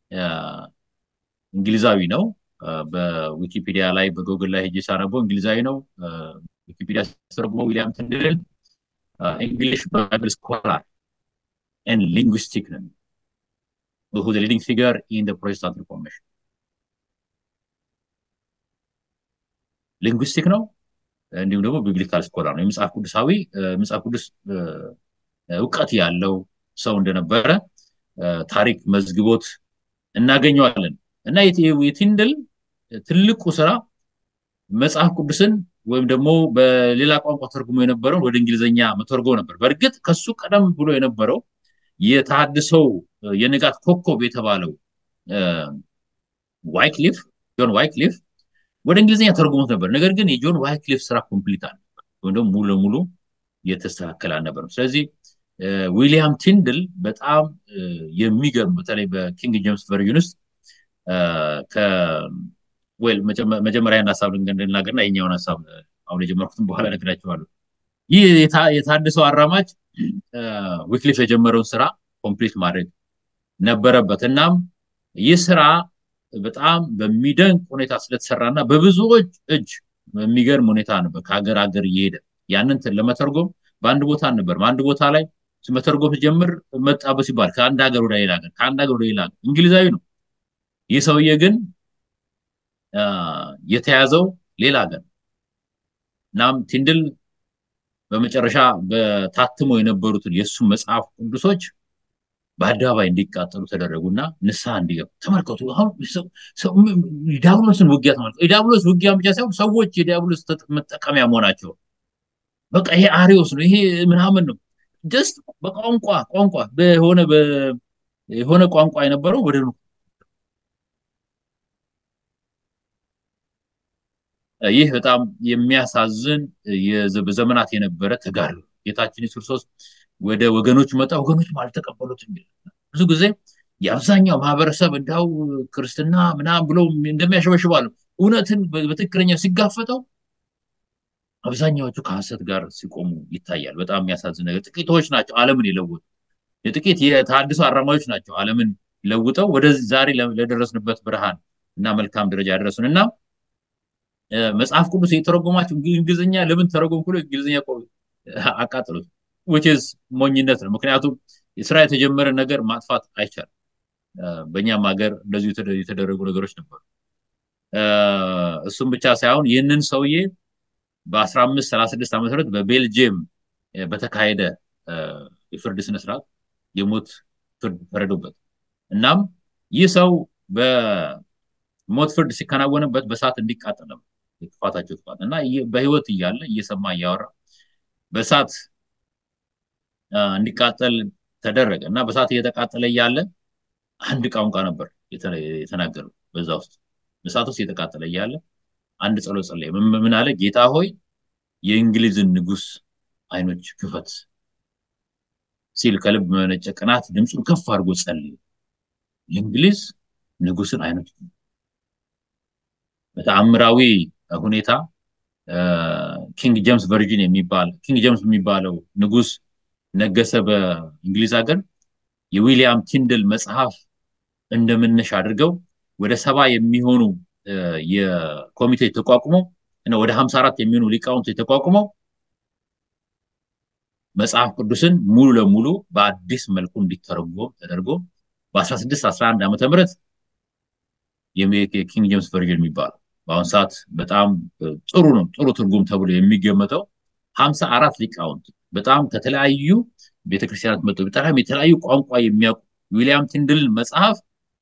እንግሊዛዊ ነው። በዊኪፒዲያ ላይ በጎግል ላይ ሄጄ ሳነበው እንግሊዛዊ ነው። ዊኪፒዲያ ሲተረጉመው ዊሊያም ቲንድልን እንግሊሽ ባይብል ስኮላር ኤንድ ሊንጉስቲክ ነው who the leading figure in the Protestant Reformation. ሊንጉስቲክ ነው እንዲሁም ደግሞ ቢብሊካል ስኮላር ነው። የመጽሐፍ ቅዱሳዊ መጽሐፍ ቅዱስ እውቀት ያለው ሰው እንደነበረ ታሪክ መዝግቦት እናገኘዋለን። እና የቲንድል ትልቁ ስራ መጽሐፍ ቅዱስን ወይም ደግሞ በሌላ ቋንቋ ተርጉሞ የነበረውን ወደ እንግሊዝኛ መተርጎ ነበር። በእርግጥ ከሱ ቀደም ብሎ የነበረው የተሐድሶው የንጋት ኮከብ የተባለው ዋይክሊፍ ጆን ዋይክሊፍ ወደ እንግሊዝኛ ተርጉሞት ነበር። ነገር ግን የጆን ዋይክሊፍ ስራ ኮምፕሊት አልነበር ወይም ደግሞ ሙሉ ለሙሉ የተስተካከለ አልነበረም። ስለዚህ ዊሊያም ቲንድል በጣም የሚገርም በተለይ በኪንግ ጄምስ ቨርዥን ውስጥ ዌል መጀመሪያን ሀሳብ እንድናገርና የኛውን ሀሳብ አሁን የጀመርኩትን በኋላ ነግራቸዋለሁ። ይህ የታድሰው አራማጅ ዊክሊፍ የጀመረውን ስራ ኮምፕሊት ማድረግ ነበረበት። እናም ይህ ስራ በጣም በሚደንቅ ሁኔታ ስለተሰራና በብዙዎች እጅ በሚገርም ሁኔታ ነበር ከሀገር ሀገር እየሄደ ያንን ለመተርጎም በአንድ ቦታ አልነበርም። አንድ ቦታ ላይ መተርጎም ሲጀምር መጣበት ሲባል ከአንድ ሀገር ወደ ሌላ ሀገር ከአንድ ሀገር ወደ ሌላ ሀገር እንግሊዛዊ ነው። ይህ ሰውዬ ግን የተያዘው ሌላ ሀገር እናም ቲንድል በመጨረሻ በታትሞ የነበሩትን የእሱ መጽሐፍ ቅዱሶች በአደባባይ እንዲቃጠሉ ተደረጉና ንስሐ እንዲገቡ ተመልከቱ። አሁን የዲያብሎስን ውጊያ ተመልከቱ። የዲያብሎስ ውጊያ ብቻ ሳይሆን ሰዎች የዲያብሎስ መጠቀሚያ መሆናቸው በቃ ይሄ አሪዮስ ነው፣ ይሄ ምናምን ነው። ጀስት በቋንቋ ቋንቋ በሆነ የሆነ ቋንቋ የነበረው ወደ ይህ በጣም የሚያሳዝን በዘመናት የነበረ ተጋድሎ ጌታችን ኢየሱስ ክርስቶስ ወደ ወገኖች መጣ፣ ወገኖችም አልተቀበሉትም። ብዙ ጊዜ የአብዛኛው ማህበረሰብ እንዳው ክርስትና ምናምን ብለው እንደሚያሸበሽባሉ እውነትን በትክክለኛ ሲጋፈጠው አብዛኛዎቹ ከሀሰት ጋር ሲቆሙ ይታያል። በጣም የሚያሳዝን ነገር ጥቂቶች ናቸው ዓለምን የለወጡ የጥቂት የተሃድሶ አራማጆች ናቸው ዓለምን ለውጠው ወደ ዛሬ ለደረስንበት ብርሃን እና መልካም ደረጃ ያደረሱን እና መጽሐፍ ቅዱስ የተረጎማቸው እንግሊዝኛ ለምን ተረጎም ብሎ እንግሊዝኛ አቃጥሉት ዊችዝ ሞኝነት ነው። ምክንያቱም የስራ የተጀመረ ነገር ማጥፋት አይቻልም። በእኛም ሀገር እንደዚሁ የተደረጉ ነገሮች ነበሩ። እሱም ብቻ ሳይሆን ይህንን ሰውዬ በ1536 ዓ ም በቤልጅየም በተካሄደ የፍርድ ስነስርዓት የሞት ፍርድ ፈረዱበት። እናም ይህ ሰው በሞት ፍርድ ሲከናወንበት በእሳት እንዲቃጠል ነው የክፋታቸው ክፋት እና በህይወት እያለ እየሰማ እያወራ በእሳት እንዲቃጠል ተደረገ እና በእሳት እየተቃጠለ እያለ አንድ ቋንቋ ነበር የተናገረው በዛ ውስጥ በእሳት ውስጥ እየተቃጠለ እያለ አንድ ጸሎት ጸለየ። ምን አለ? ጌታ ሆይ የእንግሊዝን ንጉስ አይኖች ክፈት ሲል ከልብ መነጨ ቅናት ድምፁን ከፍ አድርጎ ጸልየ። የእንግሊዝ ንጉስን አይኖች በተአምራዊ ሁኔታ ኪንግ ጄምስ ቨርጂን የሚባል ኪንግ ጄምስ የሚባለው ንጉስ ነገሰ በእንግሊዝ ሀገር የዊሊያም ቲንድል መጽሐፍ እንደመነሻ አድርገው ወደ ሰባ የሚሆኑ የኮሚቴ ተቋቁመው እና ወደ 54 የሚሆኑ ሊቃውንት ተቋቁመው መጽሐፍ ቅዱስን ሙሉ ለሙሉ በአዲስ መልኩ እንዲተረጎም ተደርጎ በ1611 ዓመተ ምህረት የኪንግ ጄምስ ቨርዥን የሚባለው በአሁኑ ሰዓት በጣም ጥሩ ነው ጥሩ ትርጉም ተብሎ የሚገመተው 54 ሊቃውንት በጣም ከተለያዩ ቤተክርስቲያናት መጡ በጣም የተለያዩ ቋንቋ የሚያውቁ ዊሊያም ቲንድል መጽሐፍ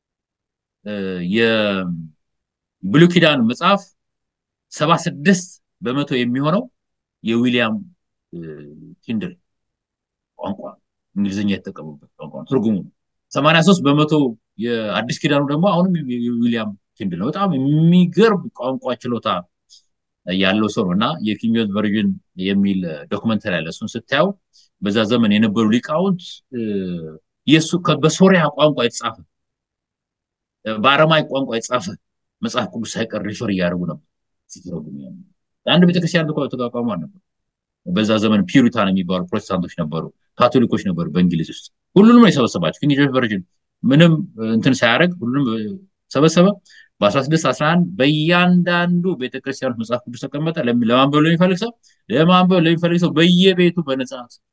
የብሉይ ኪዳን መጽሐፍ 76 በመቶ የሚሆነው የዊሊያም ቲንድል ቋንቋ እንግሊዝኛ የተጠቀሙበት ቋንቋ ትርጉሙ ነው። 83 በመቶ የአዲስ ኪዳኑ ደግሞ አሁንም የዊሊያም ቲንድል ነው። በጣም የሚገርም ቋንቋ ችሎታ ያለው ሰው ነው እና የኪንግ ጄምስ ቨርዥን የሚል ዶክመንተሪ አለ። እሱን ስታየው በዛ ዘመን የነበሩ ሊቃውንት የእሱ በሶሪያ ቋንቋ የተጻፈ በአረማይ ቋንቋ የተጻፈ መጽሐፍ ቅዱስ ሳይቀር ሪፈር እያደረጉ ነበር ሲተረጉሙ። አንድ ቤተክርስቲያን ተቋቋሙ ነበር። በዛ ዘመን ፒሪታን የሚባሉ ፕሮቴስታንቶች ነበሩ፣ ካቶሊኮች ነበሩ በእንግሊዝ ውስጥ። ሁሉንም ነው የሰበሰባቸው። ኪንግ ጄምስ ቨርዥን ምንም እንትን ሳያደርግ ሁሉንም ሰበሰበ። በ1611 በእያንዳንዱ ቤተክርስቲያኖች መጽሐፍ ቅዱስ ተቀመጠ። ለማንበብ ለሚፈልግ ሰው ለማንበብ ለሚፈልግ ሰው በየቤቱ በነጻ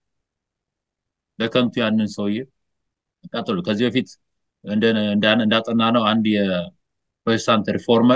በከንቱ ያንን ሰውዬ ቀጥሉ። ከዚህ በፊት እንዳጠና ነው አንድ የፕሮቴስታንት ሪፎርመር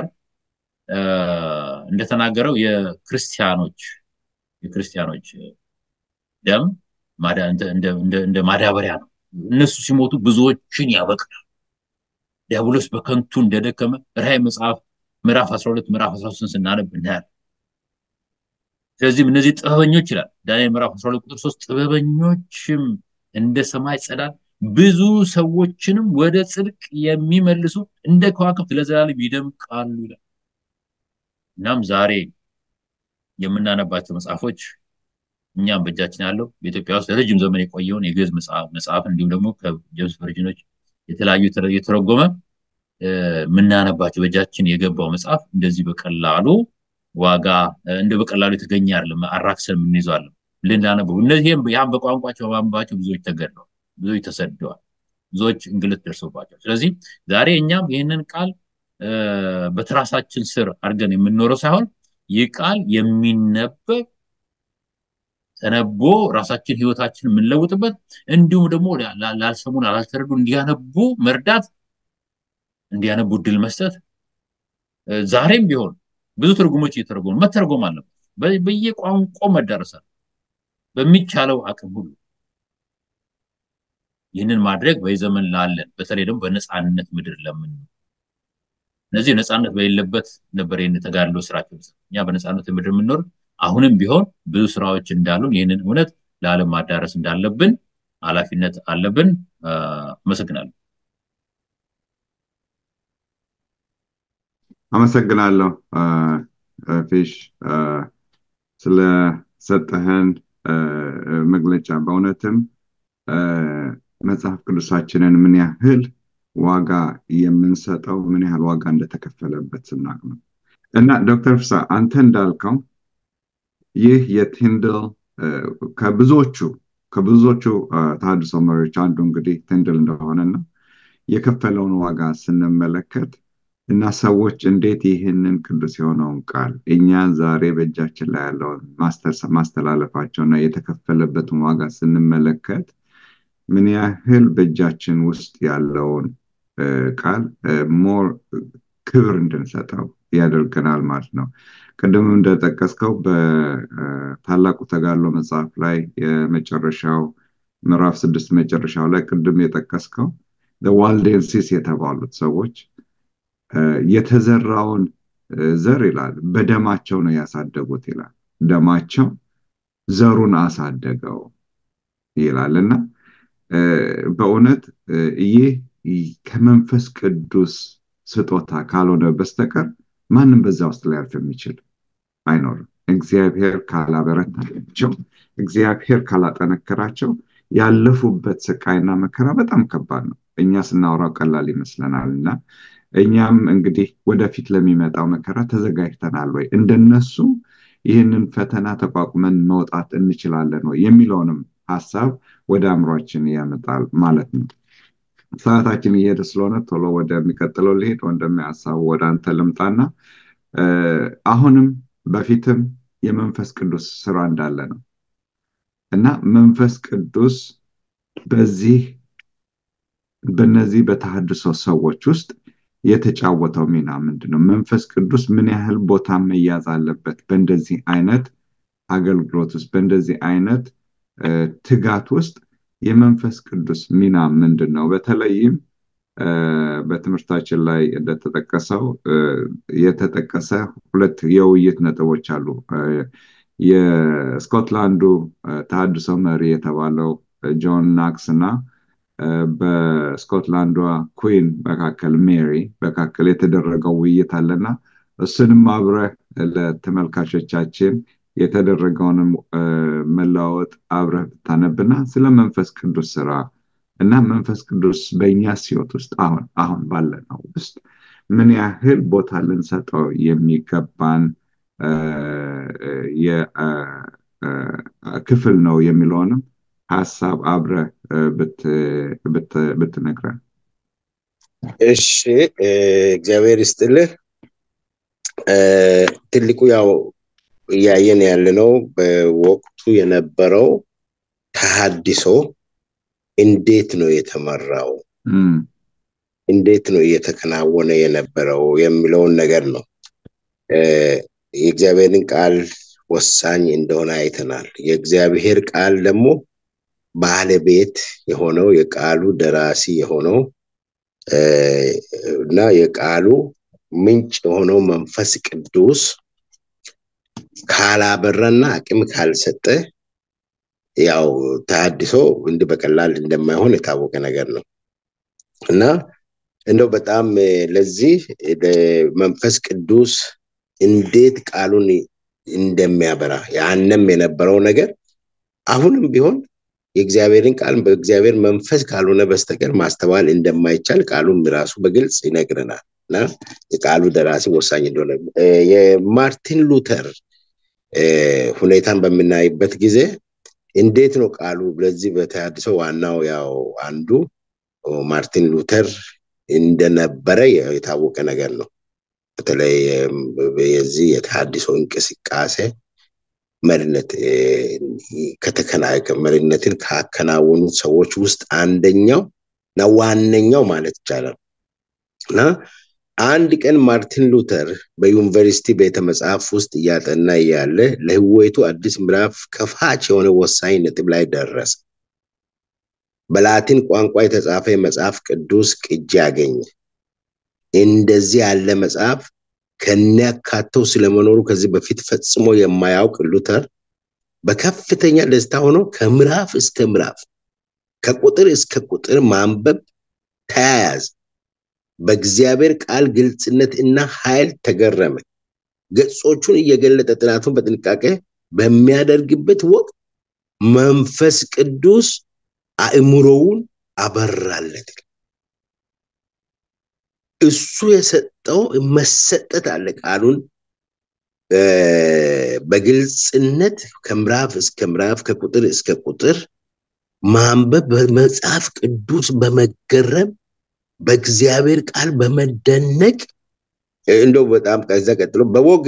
እንደተናገረው የክርስቲያኖች የክርስቲያኖች ደም እንደ ማዳበሪያ ነው። እነሱ ሲሞቱ ብዙዎችን ያበቅላል። ዲያብሎስ በከንቱ እንደደከመ ራዕይ መጽሐፍ ምዕራፍ 12 ምዕራፍ 13 ስናነብ እናያለን። ስለዚህም እነዚህ ጥበበኞች ይላል ዳንኤል ምዕራፍ 12 ቁጥር 3 ጥበበኞችም እንደ ሰማይ ጸዳል ብዙ ሰዎችንም ወደ ጽድቅ የሚመልሱ እንደ ከዋክብት ለዘላለም ይደምቃሉ ይላል። እናም ዛሬ የምናነባቸው መጽሐፎች እኛም በእጃችን ያለው በኢትዮጵያ ውስጥ ለረጅም ዘመን የቆየውን የግዕዝ መጽሐፍ እንዲሁም ደግሞ ከጄምስ ቨርዥኖች የተለያዩ የተረጎመ የምናነባቸው በእጃችን የገባው መጽሐፍ እንደዚህ በቀላሉ ዋጋ እንደ በቀላሉ የተገኘ አይደለም። አራክሰን የምንይዘው አለ ልናነበው እነዚህም ያም በቋንቋቸው በማንባቸው ብዙዎች ተገድለዋል፣ ብዙዎች ተሰደዋል፣ ብዙዎች እንግልት ደርሶባቸው። ስለዚህ ዛሬ እኛም ይህንን ቃል በትራሳችን ስር አድርገን የምንኖረው ሳይሆን ይህ ቃል የሚነበብ ተነቦ ራሳችን ህይወታችን የምንለውጥበት እንዲሁም ደግሞ ላልሰሙን ላልተረዱ እንዲያነቡ መርዳት እንዲያነቡ እድል መስጠት ዛሬም ቢሆን ብዙ ትርጉሞች እየተረጎሙ መተርጎም አለበት። በየቋንቋው መዳረሳል በሚቻለው አቅም ሁሉ ይህንን ማድረግ በዘመን ላለን በተለይ ደግሞ በነፃነት ምድር ለምን እነዚህ ነፃነት በሌለበት ነበር ይህን ተጋድሎ ስራቸው እኛ በነፃነት ምድር የምንኖር አሁንም ቢሆን ብዙ ስራዎች እንዳሉን ይህንን እውነት ለዓለም ማዳረስ እንዳለብን ኃላፊነት አለብን። አመሰግናለሁ። አመሰግናለሁ ፊሽ ስለሰጠህን መግለጫ። በእውነትም መጽሐፍ ቅዱሳችንን ምን ያህል ዋጋ የምንሰጠው ምን ያህል ዋጋ እንደተከፈለበት ስናቅ ነው። እና ዶክተር ፍሳ አንተ እንዳልከው ይህ የቲንድል ከብዙዎቹ ከብዙዎቹ ተሐድሶ መሪዎች አንዱ እንግዲህ ቲንድል እንደሆነና የከፈለውን ዋጋ ስንመለከት እና ሰዎች እንዴት ይህንን ቅዱስ የሆነውን ቃል እኛ ዛሬ በእጃችን ላይ ያለውን ማስተላለፋቸውና የተከፈለበትን ዋጋ ስንመለከት ምን ያህል በእጃችን ውስጥ ያለውን ቃል ሞር ክብር እንድንሰጠው ያደርገናል ማለት ነው። ቅድም እንደጠቀስከው በታላቁ ተጋድሎ መጽሐፍ ላይ የመጨረሻው ምዕራፍ ስድስት መጨረሻው ላይ ቅድም የጠቀስከው ዋልዴንሲስ የተባሉት ሰዎች የተዘራውን ዘር ይላል በደማቸው ነው ያሳደጉት ይላል። ደማቸው ዘሩን አሳደገው ይላል እና በእውነት ይህ ከመንፈስ ቅዱስ ስጦታ ካልሆነ በስተቀር ማንም በዛ ውስጥ ሊያልፍ የሚችል አይኖርም። እግዚአብሔር ካላበረታቸው፣ እግዚአብሔር ካላጠነከራቸው ያለፉበት ስቃይና መከራ በጣም ከባድ ነው። እኛ ስናወራው ቀላል ይመስለናል እና እኛም እንግዲህ ወደፊት ለሚመጣው መከራ ተዘጋጅተናል ወይ እንደነሱ ይህንን ፈተና ተቋቁመን መውጣት እንችላለን ወይ የሚለውንም ሀሳብ ወደ አእምሯችን ያመጣል ማለት ነው። ሰዓታችን እየሄደ ስለሆነ ቶሎ ወደሚቀጥለው ልሄድ ወደሚያሳቡ ወደ አንተ ልምጣና አሁንም በፊትም የመንፈስ ቅዱስ ስራ እንዳለ ነው እና መንፈስ ቅዱስ በዚህ በነዚህ በተሐድሶ ሰዎች ውስጥ የተጫወተው ሚና ምንድን ነው? መንፈስ ቅዱስ ምን ያህል ቦታ መያዝ አለበት በእንደዚህ አይነት አገልግሎት ውስጥ በእንደዚህ አይነት ትጋት ውስጥ የመንፈስ ቅዱስ ሚና ምንድን ነው? በተለይም በትምህርታችን ላይ እንደተጠቀሰው የተጠቀሰ ሁለት የውይይት ነጥቦች አሉ። የስኮትላንዱ ተሐድሶ መሪ የተባለው ጆን ናክስ እና በስኮትላንዷ ኩዊን መካከል ሜሪ መካከል የተደረገው ውይይት አለና እሱንም አብረህ ለተመልካቾቻችን የተደረገውንም መለዋወጥ አብረህ ብታነብና ስለ መንፈስ ቅዱስ ስራ እና መንፈስ ቅዱስ በእኛ ህይወት ውስጥ አሁን አሁን ባለነው ውስጥ ምን ያህል ቦታ ልንሰጠው የሚገባን ክፍል ነው የሚለውንም ሀሳብ አብረህ ብትነግረን። እሺ፣ እግዚአብሔር ይስጥልህ። ትልቁ ያው እያየን ያለነው በወቅቱ የነበረው ተሐድሶ እንዴት ነው የተመራው፣ እንዴት ነው እየተከናወነ የነበረው የሚለውን ነገር ነው። የእግዚአብሔርን ቃል ወሳኝ እንደሆነ አይተናል። የእግዚአብሔር ቃል ደግሞ ባለቤት የሆነው የቃሉ ደራሲ የሆነው እና የቃሉ ምንጭ የሆነው መንፈስ ቅዱስ ካላበራና አቅም ካልሰጠ ያው ተሐድሶ እንዲህ በቀላል እንደማይሆን የታወቀ ነገር ነው እና እንደው በጣም ለዚህ መንፈስ ቅዱስ እንዴት ቃሉን እንደሚያበራ ያንም የነበረው ነገር አሁንም ቢሆን የእግዚአብሔርን ቃል በእግዚአብሔር መንፈስ ካልሆነ በስተቀር ማስተዋል እንደማይቻል ቃሉም ራሱ በግልጽ ይነግረናል እና የቃሉ ደራሲ ወሳኝ እንደሆነ የማርቲን ሉተር ሁኔታን በምናይበት ጊዜ እንዴት ነው ቃሉ ለዚህ በተሐድሶ ዋናው ያው አንዱ ማርቲን ሉተር እንደነበረ የታወቀ ነገር ነው። በተለይ የዚህ የተሐድሶ እንቅስቃሴ መሪነት መሪነትን ካከናወኑ ሰዎች ውስጥ አንደኛው እና ዋነኛው ማለት ይቻላል እና አንድ ቀን ማርቲን ሉተር በዩኒቨርሲቲ ቤተ መጽሐፍ ውስጥ እያጠና እያለ ለህይወቱ አዲስ ምዕራፍ ከፋች የሆነ ወሳኝ ነጥብ ላይ ደረሰ። በላቲን ቋንቋ የተጻፈ የመጽሐፍ ቅዱስ ቅጂ አገኘ። እንደዚህ ያለ መጽሐፍ ከነያካተው ስለመኖሩ ከዚህ በፊት ፈጽሞ የማያውቅ ሉተር በከፍተኛ ደስታ ሆኖ ከምዕራፍ እስከ ምዕራፍ ከቁጥር እስከ ቁጥር ማንበብ ተያያዘ። በእግዚአብሔር ቃል ግልጽነት እና ኃይል ተገረመ። ገጾቹን እየገለጠ ጥናቱን በጥንቃቄ በሚያደርግበት ወቅት መንፈስ ቅዱስ አእምሮውን አበራለት። እሱ የሰጠው መሰጠት አለ። ቃሉን በግልጽነት ከምዕራፍ እስከ ምዕራፍ ከቁጥር እስከ ቁጥር ማንበብ በመጽሐፍ ቅዱስ በመገረም በእግዚአብሔር ቃል በመደነቅ እንደው በጣም ከዛ ቀጥሎ በወግ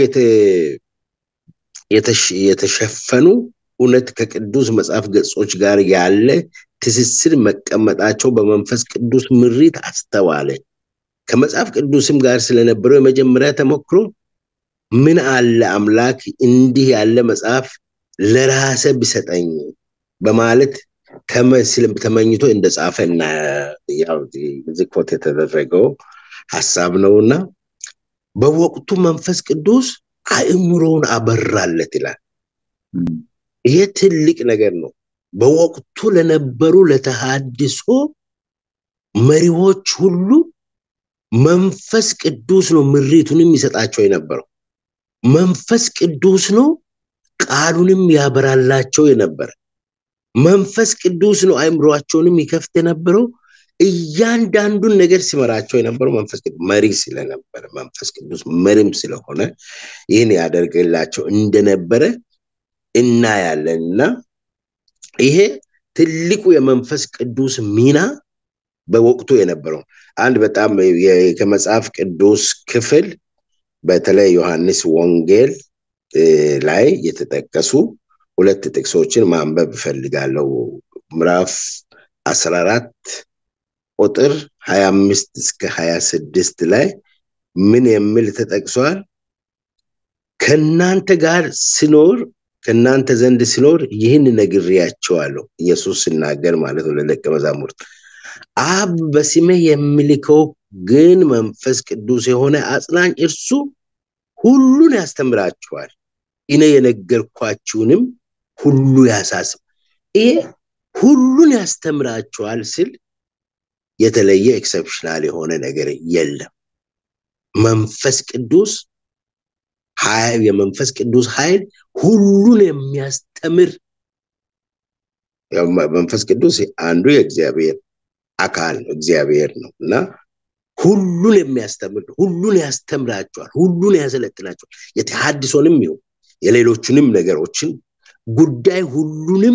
የተሸፈኑ እውነት ከቅዱስ መጽሐፍ ገጾች ጋር ያለ ትስስር መቀመጣቸው በመንፈስ ቅዱስ ምሪት አስተዋለ። ከመጽሐፍ ቅዱስም ጋር ስለነበረው የመጀመሪያ ተሞክሮ ምን አለ አምላክ እንዲህ ያለ መጽሐፍ ለራሰ ቢሰጠኝ በማለት ተመኝቶ እንደጻፈ እና ያው ኮት የተደረገው ሀሳብ ነውና በወቅቱ መንፈስ ቅዱስ አእምሮውን አበራለት ይላል። ይሄ ትልቅ ነገር ነው። በወቅቱ ለነበሩ ለተሃድሶ መሪዎች ሁሉ መንፈስ ቅዱስ ነው ምሪቱንም ይሰጣቸው የነበረው። መንፈስ ቅዱስ ነው ቃሉንም ያበራላቸው የነበረ። መንፈስ ቅዱስ ነው አእምሯቸውንም ይከፍት የነበረው። እያንዳንዱን ነገር ሲመራቸው የነበረው መንፈስ ቅዱስ መሪ ስለነበረ መንፈስ ቅዱስ መሪም ስለሆነ ይህን ያደርግላቸው እንደነበረ እናያለን እና ይሄ ትልቁ የመንፈስ ቅዱስ ሚና በወቅቱ የነበረው አንድ በጣም ከመጽሐፍ ቅዱስ ክፍል በተለይ ዮሐንስ ወንጌል ላይ የተጠቀሱ ሁለት ጥቅሶችን ማንበብ እፈልጋለሁ። ምዕራፍ አስራ አራት ቁጥር ሀያ አምስት እስከ ሀያ ስድስት ላይ ምን የሚል ተጠቅሷል? ከእናንተ ጋር ስኖር ከእናንተ ዘንድ ስኖር ይህን ነግሬያቸዋለሁ። ኢየሱስ ሲናገር ማለት ነው ለደቀ መዛሙርት አብ በስሜ የሚልከው ግን መንፈስ ቅዱስ የሆነ አጽናኝ እርሱ ሁሉን ያስተምራችኋል፣ እኔ የነገርኳችሁንም ሁሉ ያሳስብ። ይሄ ሁሉን ያስተምራችኋል ስል የተለየ ኤክሰፕሽናል የሆነ ነገር የለም። መንፈስ ቅዱስ የመንፈስ ቅዱስ ኃይል ሁሉን የሚያስተምር መንፈስ ቅዱስ አንዱ የእግዚአብሔር አካል ነው፣ እግዚአብሔር ነው እና ሁሉን የሚያስተምር ሁሉን ያስተምራቸዋል፣ ሁሉን ያሰለጥናቸዋል። የተሐድሶንም ይሁን የሌሎቹንም ነገሮችን ጉዳይ ሁሉንም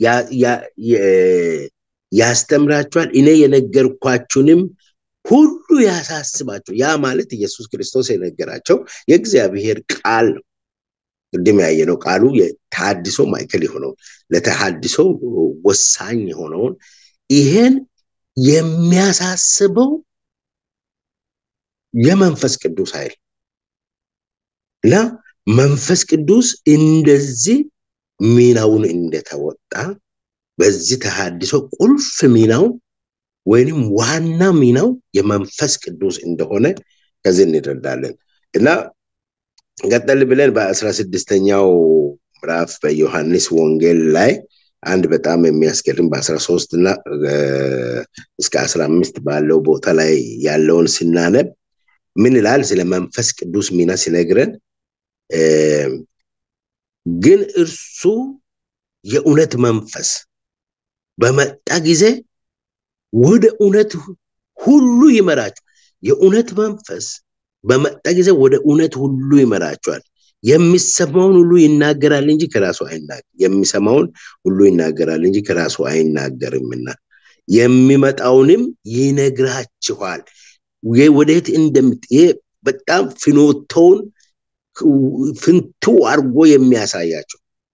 ያስተምራቸዋል። እኔ የነገርኳችሁንም ሁሉ ያሳስባቸው። ያ ማለት ኢየሱስ ክርስቶስ የነገራቸው የእግዚአብሔር ቃል ነው። ቅድም ያየነው ቃሉ የተሐድሶ ማዕከል የሆነውን ለተሐድሶ ወሳኝ የሆነውን ይሄን የሚያሳስበው የመንፈስ ቅዱስ ኃይል እና መንፈስ ቅዱስ እንደዚህ ሚናውን እንደተወጣ በዚህ ተሐድሶ ቁልፍ ሚናው ወይንም ዋና ሚናው የመንፈስ ቅዱስ እንደሆነ ከዚህ እንረዳለን እና ቀጠል ብለን በአስራ ስድስተኛው ምዕራፍ በዮሐንስ ወንጌል ላይ አንድ በጣም የሚያስገርም በአስራ ሶስት እና እስከ አስራ አምስት ባለው ቦታ ላይ ያለውን ስናነብ ምን ይላል? ስለ መንፈስ ቅዱስ ሚና ሲነግረን ግን እርሱ የእውነት መንፈስ በመጣ ጊዜ ወደ እውነት ሁሉ ይመራቸው። የእውነት መንፈስ በመጣ ጊዜ ወደ እውነት ሁሉ ይመራቸዋል። የሚሰማውን ሁሉ ይናገራል እንጂ ከራሱ አይናገር የሚሰማውን ሁሉ ይናገራል እንጂ ከራሱ አይናገርምና የሚመጣውንም ይነግራችኋል። ወደየት እንደምት ይሄ በጣም ፍኖተውን ፍንቱ አድርጎ የሚያሳያቸው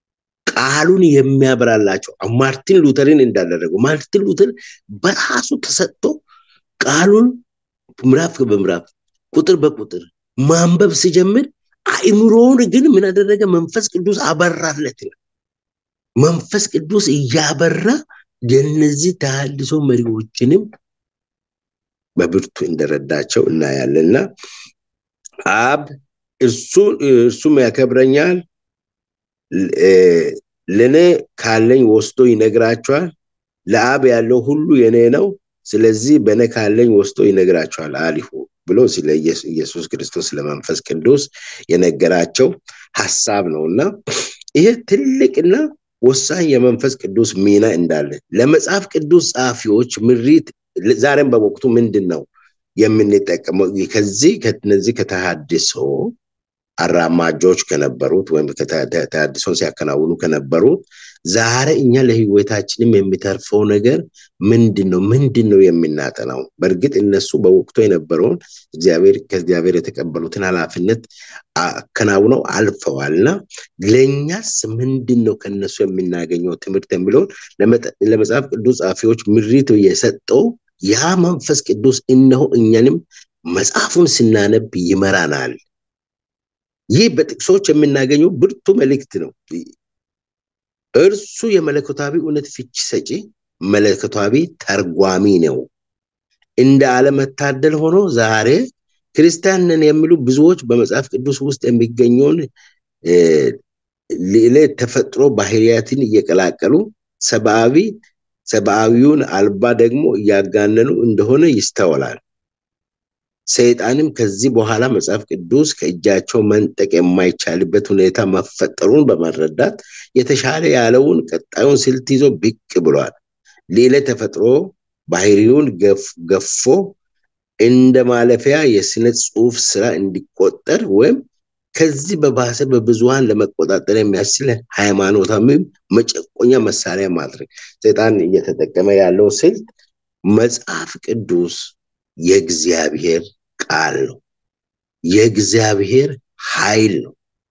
ቃሉን የሚያበራላቸው ማርቲን ሉተርን እንዳደረገው ማርቲን ሉተር በራሱ ተሰጥቶ ቃሉን ምዕራፍ በምዕራፍ ቁጥር በቁጥር ማንበብ ሲጀምር አእምሮውን ግን ምን አደረገ? መንፈስ ቅዱስ አበራለት። መንፈስ ቅዱስ እያበራ የነዚህ ተሃድሶ መሪዎችንም በብርቱ እንደረዳቸው እናያለንና አብ እርሱም ያከብረኛል፣ ለእኔ ካለኝ ወስዶ ይነግራቸዋል። ለአብ ያለው ሁሉ የኔ ነው። ስለዚህ በእኔ ካለኝ ወስዶ ይነግራቸዋል አሊሁ ብሎ ስለ ኢየሱስ ክርስቶስ ለመንፈስ ቅዱስ የነገራቸው ሀሳብ ነው እና ይሄ ትልቅና ወሳኝ የመንፈስ ቅዱስ ሚና እንዳለ ለመጽሐፍ ቅዱስ ጸሐፊዎች ምሪት ዛሬም በወቅቱ ምንድን ነው የምንጠቀመው? ከዚህ ከነዚህ ከተሃድሶ አራማጆች ከነበሩት ወይም ተሃድሶን ሲያከናውኑ ከነበሩት ዛሬ እኛ ለህይወታችንም የሚተርፈው ነገር ምንድን ነው? ምንድን ነው የምናጠናው? በእርግጥ እነሱ በወቅቱ የነበረውን እግዚአብሔር ከእግዚአብሔር የተቀበሉትን ኃላፊነት አከናውነው አልፈዋልና ለእኛስ ምንድን ነው ከነሱ የምናገኘው ትምህርት የሚለውን ለመጽሐፍ ቅዱስ ጸሐፊዎች ምሪት የሰጠው ያ መንፈስ ቅዱስ እነሆ እኛንም መጽሐፉን ስናነብ ይመራናል። ይህ በጥቅሶች የምናገኘው ብርቱ መልእክት ነው። እርሱ የመለኮታዊ እውነት ፍቺ ሰጪ መለኮታዊ ተርጓሚ ነው። እንደ አለመታደል ሆኖ ዛሬ ክርስቲያን ነን የሚሉ ብዙዎች በመጽሐፍ ቅዱስ ውስጥ የሚገኘውን ሌላ ተፈጥሮ ባህሪያትን እየቀላቀሉ ሰብአዊ ሰብአዊውን አልባ ደግሞ እያጋነኑ እንደሆነ ይስተዋላል። ሰይጣንም ከዚህ በኋላ መጽሐፍ ቅዱስ ከእጃቸው መንጠቅ የማይቻልበት ሁኔታ መፈጠሩን በመረዳት የተሻለ ያለውን ቀጣዩን ስልት ይዞ ብቅ ብሏል። ሌላ ተፈጥሮ ባህሪውን ገፎ እንደ ማለፊያ የስነ ጽሁፍ ስራ እንዲቆጠር ወይም ከዚህ በባሰ በብዙሃን ለመቆጣጠር የሚያስችል ሃይማኖታዊ መጨቆኛ መሳሪያ ማድረግ ሰይጣን እየተጠቀመ ያለው ስልት መጽሐፍ ቅዱስ የእግዚአብሔር ቃል ነው። የእግዚአብሔር ኃይል ነው።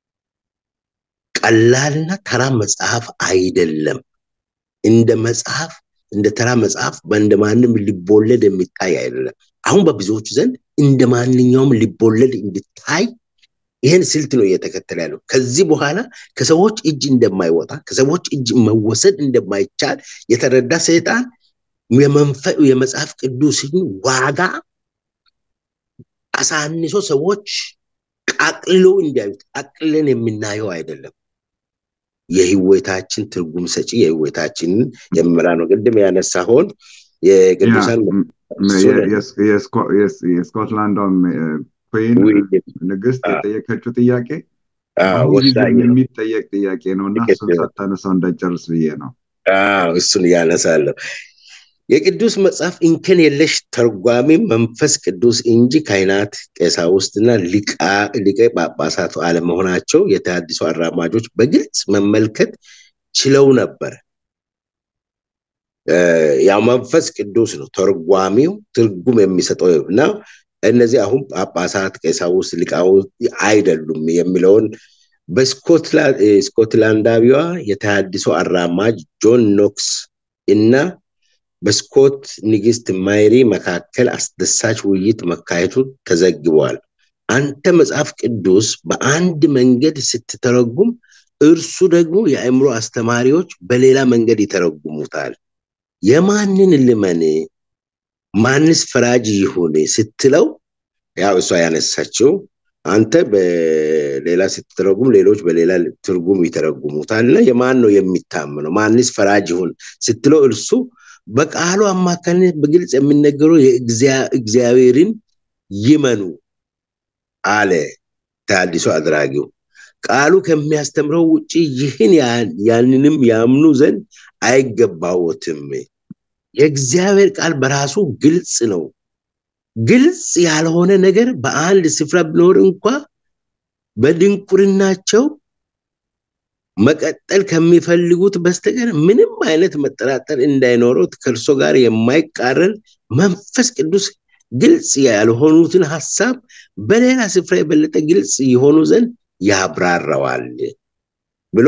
ቀላልና ተራ መጽሐፍ አይደለም። እንደ መጽሐፍ እንደ ተራ መጽሐፍ እንደ ማንም ሊቦለድ የሚታይ አይደለም። አሁን በብዙዎች ዘንድ እንደ ማንኛውም ሊቦለድ እንዲታይ ይህን ስልት ነው እየተከተለ ያለው። ከዚህ በኋላ ከሰዎች እጅ እንደማይወጣ ከሰዎች እጅ መወሰድ እንደማይቻል የተረዳ ሰይጣን የመጽሐፍ ቅዱስን ዋጋ አሳንሶ ሰዎች ቃቅልለው እንዲያዩት አቅልለን የምናየው አይደለም። የህይወታችን ትርጉም ሰጪ የህይወታችንን የምራ ነው። ቅድም ያነሳሆን የቅዱሳን የስኮትላንዷም ኩዊን ንግስት የጠየቀችው ጥያቄ የሚጠየቅ ጥያቄ ነው እና እሱን ሳታነሳው እንዳጨርስ ብዬ ነው። እሱን እያነሳለሁ። የቅዱስ መጽሐፍ እንከን የለሽ ተርጓሚ መንፈስ ቅዱስ እንጂ ካህናት፣ ቀሳውስትና ሊቀ ጳጳሳቱ አለመሆናቸው የተሃድሶ አራማጆች በግልጽ መመልከት ችለው ነበር። ያው መንፈስ ቅዱስ ነው ተርጓሚው ትርጉም የሚሰጠው እና እነዚህ አሁን ጳጳሳት፣ ቀሳውስት፣ ሊቃውንት አይደሉም የሚለውን በስኮትላንዳዊዋ የተሃድሶ አራማጅ ጆን ኖክስ እና በስኮት ንግስት ማይሪ መካከል አስደሳች ውይይት መካሄቱ ተዘግቧል። አንተ መጽሐፍ ቅዱስ በአንድ መንገድ ስትተረጉም፣ እርሱ ደግሞ የአእምሮ አስተማሪዎች በሌላ መንገድ ይተረጉሙታል። የማንን ልመን ማንስ ፈራጅ ይሁን ስትለው፣ ያው እሷ ያነሳችው አንተ በሌላ ስትተረጉም ሌሎች በሌላ ትርጉም ይተረጉሙታል እና የማን ነው የሚታመነው? ማንስ ፈራጅ ይሁን ስትለው እርሱ በቃሉ አማካኝነት በግልጽ የሚነገረው የእግዚአብሔርን ይመኑ አለ ተሃድሶ አድራጊው። ቃሉ ከሚያስተምረው ውጭ ይህን ያንንም ያምኑ ዘንድ አይገባዎትም። የእግዚአብሔር ቃል በራሱ ግልጽ ነው። ግልጽ ያልሆነ ነገር በአንድ ስፍራ ቢኖር እንኳ በድንቁርናቸው መቀጠል ከሚፈልጉት በስተቀር ምንም አይነት መጠራጠር እንዳይኖረው ከእርሶ ጋር የማይቃረን መንፈስ ቅዱስ ግልጽ ያልሆኑትን ሀሳብ በሌላ ስፍራ የበለጠ ግልጽ የሆኑ ዘንድ ያብራራዋል ብሎ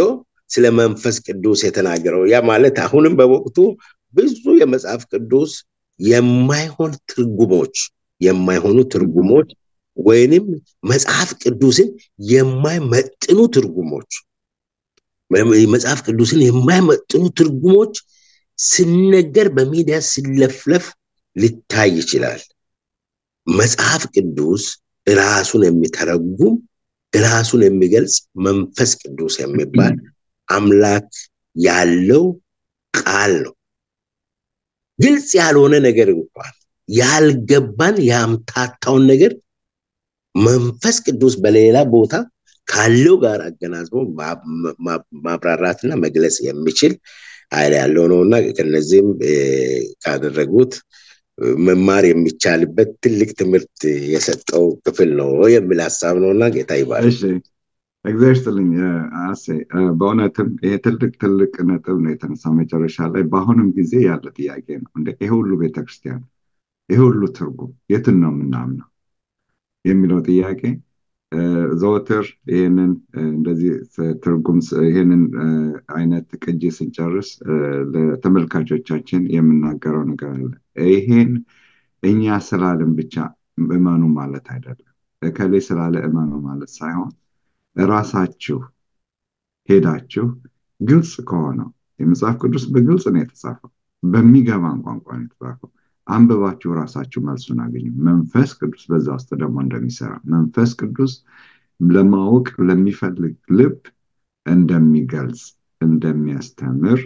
ስለ መንፈስ ቅዱስ የተናገረው። ያ ማለት አሁንም በወቅቱ ብዙ የመጽሐፍ ቅዱስ የማይሆን ትርጉሞች የማይሆኑ ትርጉሞች ወይንም መጽሐፍ ቅዱስን የማይመጥኑ ትርጉሞች መጽሐፍ ቅዱስን የማይመጥኑ ትርጉሞች ሲነገር በሚዲያ ሲለፍለፍ ሊታይ ይችላል። መጽሐፍ ቅዱስ ራሱን የሚተረጉም ራሱን የሚገልጽ መንፈስ ቅዱስ የሚባል አምላክ ያለው ቃል ነው። ግልጽ ያልሆነ ነገር እንኳን ያልገባን ያምታታውን ነገር መንፈስ ቅዱስ በሌላ ቦታ ካለው ጋር አገናዝቦ ማብራራትና መግለጽ የሚችል ኃይል ያለው ነው እና ከነዚህም ካደረጉት መማር የሚቻልበት ትልቅ ትምህርት የሰጠው ክፍል ነው የሚል ሀሳብ ነው እና ጌታ ይባል። እግዚአብሔር ይስጥልኝ አሴ። በእውነትም ይሄ ትልቅ ትልቅ ነጥብ ነው የተነሳ መጨረሻ ላይ በአሁንም ጊዜ ያለ ጥያቄ ነው። እንደ ይሄ ሁሉ ቤተክርስቲያን ይሄ ሁሉ ትርጉም የትን ነው የምናምነው የሚለው ጥያቄ ዘወትር ይህንን እንደዚህ ትርጉም ይህንን አይነት ቅጂ ስንጨርስ ለተመልካቾቻችን የምናገረው ነገር አለ። ይሄን እኛ ስላልን ብቻ እመኑ ማለት አይደለም። እከሌ ስላለ እመኑ ማለት ሳይሆን ራሳችሁ ሄዳችሁ ግልጽ ከሆነው የመጽሐፍ ቅዱስ በግልጽ ነው የተጻፈው፣ በሚገባን ቋንቋ ነው የተጻፈው። አንብባችሁ ራሳችሁ መልሱን አገኙ። መንፈስ ቅዱስ በዛ ውስጥ ደግሞ እንደሚሰራ መንፈስ ቅዱስ ለማወቅ ለሚፈልግ ልብ እንደሚገልጽ እንደሚያስተምር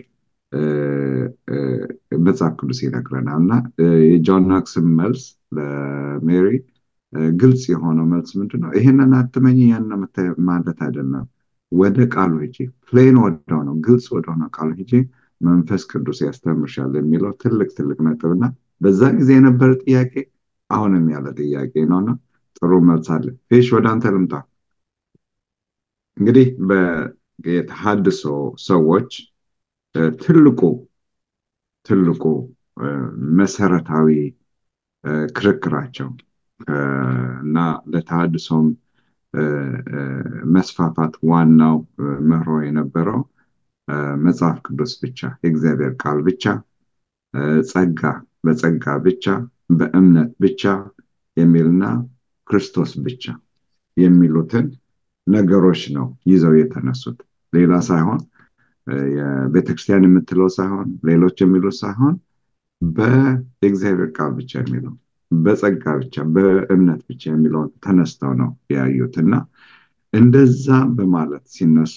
መጽሐፍ ቅዱስ ይነግረናል እና የጆን ናክስን መልስ ለሜሪ ግልጽ የሆነው መልስ ምንድን ነው? ይህንን አትመኝ ያን ማለት አይደለም። ወደ ቃሉ ሂጂ፣ ፕሌን ወደሆነው ግልጽ ወደሆነው ቃሉ ሂጂ፣ መንፈስ ቅዱስ ያስተምርሻል የሚለው ትልቅ ትልቅ ነጥብና በዛ ጊዜ የነበረ ጥያቄ አሁንም ያለ ጥያቄ ነውና ጥሩ መልስ አለ። ፊሽ ወደ አንተ ልምጣ። እንግዲህ የተሃድሶ ሰዎች ትልቁ ትልቁ መሰረታዊ ክርክራቸው እና ለተሃድሶም መስፋፋት ዋናው መርሆ የነበረው መጽሐፍ ቅዱስ ብቻ የእግዚአብሔር ቃል ብቻ ጸጋ በጸጋ ብቻ በእምነት ብቻ የሚልና ክርስቶስ ብቻ የሚሉትን ነገሮች ነው ይዘው የተነሱት። ሌላ ሳይሆን የቤተክርስቲያን የምትለው ሳይሆን ሌሎች የሚሉት ሳይሆን በእግዚአብሔር ቃል ብቻ የሚለው በጸጋ ብቻ በእምነት ብቻ የሚለውን ተነስተው ነው ያዩት እና እንደዛ በማለት ሲነሱ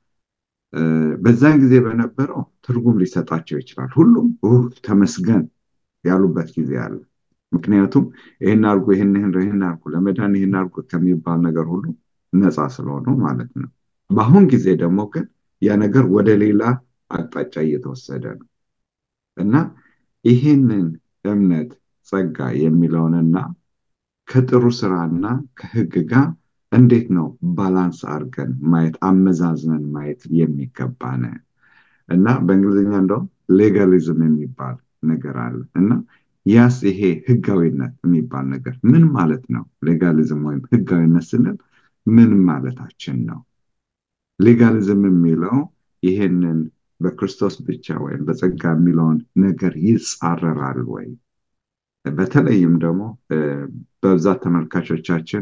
በዛን ጊዜ በነበረው ትርጉም ሊሰጣቸው ይችላል። ሁሉም ተመስገን ያሉበት ጊዜ አለ። ምክንያቱም ይህን አርጎ ይህን ይህን አርጎ ለመዳን ይህን አርጎ ከሚባል ነገር ሁሉ ነፃ ስለሆኑ ማለት ነው። በአሁን ጊዜ ደግሞ ግን ያ ነገር ወደ ሌላ አቅጣጫ እየተወሰደ ነው እና ይህንን እምነት ጸጋ የሚለውንና ከጥሩ ስራና ከህግ ጋር እንዴት ነው ባላንስ አድርገን ማየት አመዛዝነን ማየት የሚገባን እና በእንግሊዝኛ እንደውም ሌጋሊዝም የሚባል ነገር አለ እና ያስ ይሄ ህጋዊነት የሚባል ነገር ምን ማለት ነው? ሌጋሊዝም ወይም ህጋዊነት ስንል ምን ማለታችን ነው? ሌጋሊዝም የሚለው ይሄንን በክርስቶስ ብቻ ወይም በጸጋ የሚለውን ነገር ይጻረራል ወይ? በተለይም ደግሞ በብዛት ተመልካቾቻችን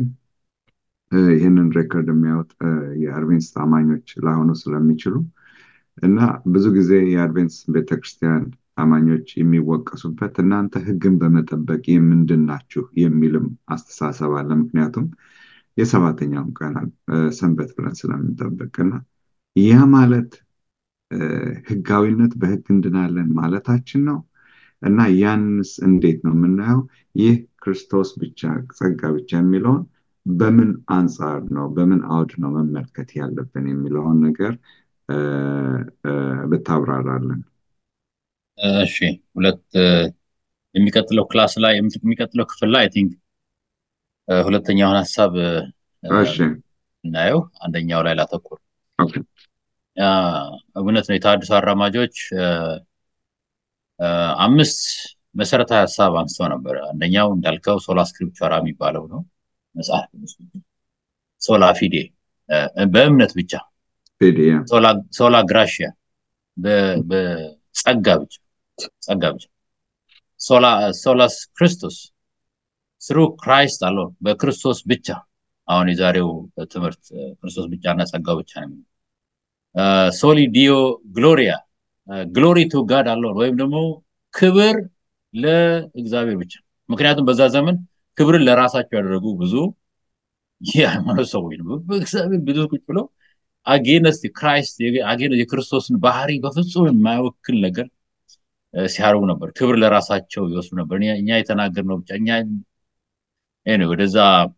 ይህንን ሬኮርድ የሚያወጥ የአድቬንስ አማኞች ላይሆኑ ስለሚችሉ እና ብዙ ጊዜ የአድቬንስ ቤተክርስቲያን አማኞች የሚወቀሱበት እናንተ ህግን በመጠበቅ የምንድን ናችሁ የሚልም አስተሳሰብ አለ። ምክንያቱም የሰባተኛውን ቀን ሰንበት ብለን ስለምንጠብቅና ያ ማለት ህጋዊነት በህግ እንድናለን ማለታችን ነው እና ያንስ እንዴት ነው የምናየው? ይህ ክርስቶስ ብቻ ጸጋ ብቻ የሚለውን በምን አንጻር ነው በምን አውድ ነው መመልከት ያለብን የሚለውን ነገር ብታብራራለን። እሺ ሁለት የሚቀጥለው ክላስ ላይ የሚቀጥለው ክፍል ላይ አይ ቲንክ ሁለተኛውን ሀሳብ እናየው አንደኛው ላይ ላተኩር እውነት ነው የተሃድሶ አራማጆች አምስት መሰረታዊ ሀሳብ አንስተው ነበር አንደኛው እንዳልከው ሶላ ስክሪፕቸራ የሚባለው ነው መጽሐፍ ቅዱስ ሶላ ፊዴ በእምነት ብቻ ፔዲያ ሶላ ግራሽያ በጸጋ ብቻ ጸጋ ብቻ ሶላስ ክርስቶስ ስሩ ክራይስት አለው በክርስቶስ ብቻ አሁን የዛሬው ትምህርት ክርስቶስ ብቻ እና ጸጋው ብቻ ነው ሶሊ ዲዮ ግሎሪያ ግሎሪ ቱ ጋድ አለውን ወይም ደግሞ ክብር ለእግዚአብሔር ብቻ ምክንያቱም በዛ ዘመን ክብርን ለራሳቸው ያደረጉ ብዙ የሃይማኖት ሰዎች ነው በእግዚአብሔር ብዙ ቁጭ ብሎ አጌነስት ክራይስት የክርስቶስን ባህሪ በፍጹም የማይወክል ነገር ሲያደርጉ ነበር ክብር ለራሳቸው ይወስዱ ነበር እኛ የተናገርነው ብቻ እኛ ወደዛ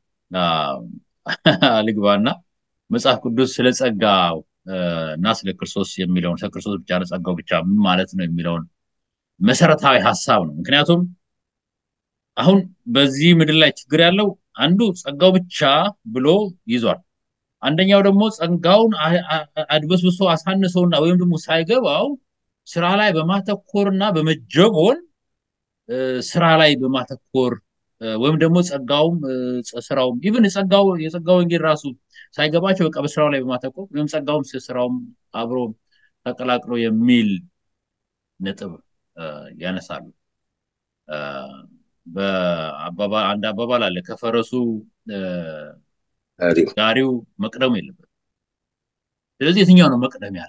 ልግባና መጽሐፍ ቅዱስ ስለ ጸጋ እና ስለ ክርስቶስ የሚለውን ስለ ክርስቶስ ብቻ ጸጋው ብቻ ምን ማለት ነው የሚለውን መሰረታዊ ሀሳብ ነው ምክንያቱም አሁን በዚህ ምድር ላይ ችግር ያለው አንዱ ጸጋው ብቻ ብሎ ይዟል አንደኛው ደግሞ ጸጋውን አድበስብሶ አሳንሰውና ወይም ደግሞ ሳይገባው ስራ ላይ በማተኮርና በመጀቦን ስራ ላይ በማተኮር ወይም ደግሞ ጸጋውም ስራውም ኢቭን የጸጋው የጸጋው ወንጌል ራሱ ሳይገባቸው በቃ በስራው ላይ በማተኮር ወይም ጸጋውም ስራውም አብሮ ተቀላቅሎ የሚል ነጥብ ያነሳሉ አንድ አባባል አለ ከፈረሱ ጋሪው መቅደሙ የለበት ስለዚህ የትኛው ነው መቅደም ያለ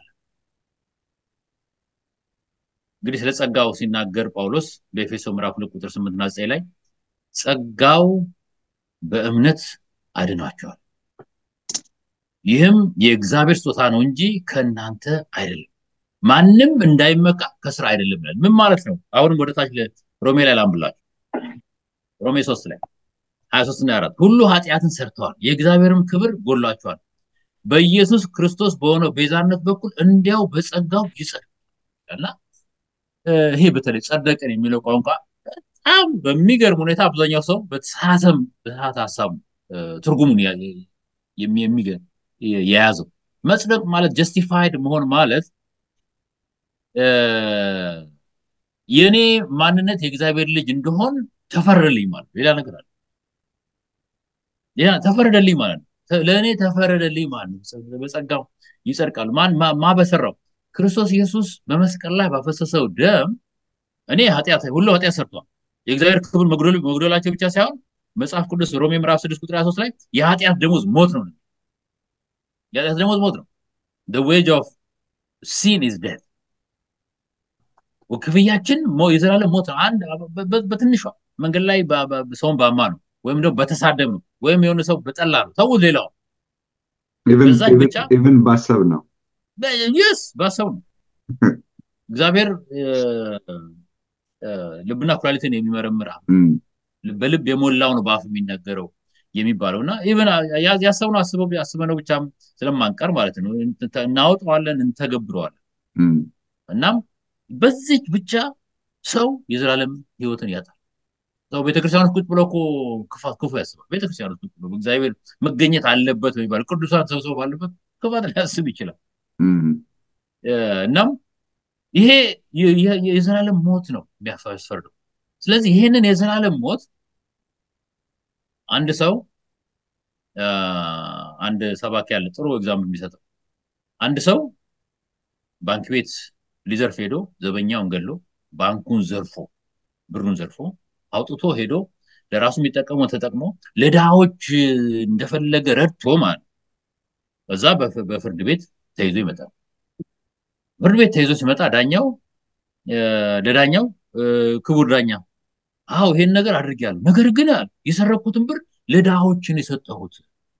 እንግዲህ ስለ ጸጋው ሲናገር ጳውሎስ በኤፌሶ ምዕራፍ ሁለት ቁጥር ስምንትና ዘጠኝ ላይ ጸጋው በእምነት አድኗቸዋል ይህም የእግዚአብሔር ስጦታ ነው እንጂ ከእናንተ አይደለም ማንም እንዳይመካ ከስራ አይደለም ብለን ምን ማለት ነው አሁንም ወደ ታች ሮሜ ላይ ላንብላችሁ ሮሜ ሶስት ላይ ሀያ ሶስት እና አራት ሁሉ ኃጢአትን ሰርተዋል የእግዚአብሔርም ክብር ጎሏቸዋል በኢየሱስ ክርስቶስ በሆነው ቤዛነት በኩል እንዲያው በጸጋው ይጸድቃልና ይሄ በተለይ ጸደቅን የሚለው ቋንቋ በጣም በሚገርም ሁኔታ አብዛኛው ሰው በተሳተም በተሳተ ሀሳብ ትርጉሙን የያዘው መጽደቅ ማለት ጀስቲፋይድ መሆን ማለት የእኔ ማንነት የእግዚአብሔር ልጅ እንደሆን ተፈረደልኝ ማለት ሌላ ነገር አለ ሌላ ተፈረደልኝ ማለት ነው ለእኔ ተፈረደልኝ ማለት ነው በጸጋው ይጸድቃሉ ማን ማ በሰራው ክርስቶስ ኢየሱስ በመስቀል ላይ ባፈሰሰው ደም እኔ ኃጢአት ሁሉ ኃጢአት ሰርቷል የእግዚአብሔር ክብር መጉደላቸው ብቻ ሳይሆን መጽሐፍ ቅዱስ ሮሜ ምዕራፍ 6 ቁጥር 23 ላይ የኃጢአት ደሞዝ ሞት ነው የኃጢአት ደሞዝ ሞት ነው the wage of sin is death ክፍያችን የዘላለም ሞት ነው አንድ በትንሿ መንገድ ላይ ሰውን ባማ ነው ወይም ደግሞ በተሳደብ ነው ወይም የሆነ ሰው በጠላ ነው ተው ሌላው በዛች ብቻ ኢቭን ባሰብ ነው ይስ ባሰብ ነው እግዚአብሔር ልብና ኩላሊትን የሚመረምር በልብ የሞላው ነው በአፍ የሚነገረው የሚባለው እና ኢቨን ያሰብነው አስበው አስበነው ብቻ ስለማንቀር ማለት ነው እናወጣዋለን እንተገብረዋለን እናም በዚች ብቻ ሰው የዘላለም ህይወትን ያጣል ሰው ቤተክርስቲያኖች ቁጭ ብሎ እኮ ክፋት ክፉ ያስባል ቤተክርስቲያኖች ቁጭ ብሎ እግዚአብሔር መገኘት አለበት የሚባል ቅዱሳን ሰብሰብ ባለበት ክፋት ሊያስብ ይችላል እናም ይሄ የዘላለም ሞት ነው የሚያስፈርደው ስለዚህ ይሄንን የዘላለም ሞት አንድ ሰው አንድ ሰባኪ ያለ ጥሩ ኤግዛምፕል የሚሰጠው አንድ ሰው ባንክ ቤት ሊዘርፍ ሄዶ ዘበኛውን ገሎ ባንኩን ዘርፎ ብሩን ዘርፎ አውጥቶ ሄዶ ለራሱ የሚጠቀመው ተጠቅሞ ለድሃዎች እንደፈለገ ረድቶ ማለት በዛ በፍርድ ቤት ተይዞ ይመጣል ፍርድ ቤት ተይዞ ሲመጣ ዳኛው ለዳኛው ክቡር ዳኛ አዎ ይሄን ነገር አድርጌያለሁ ነገር ግን የሰረኩትን ብር ለድሃዎችን የሰጠሁት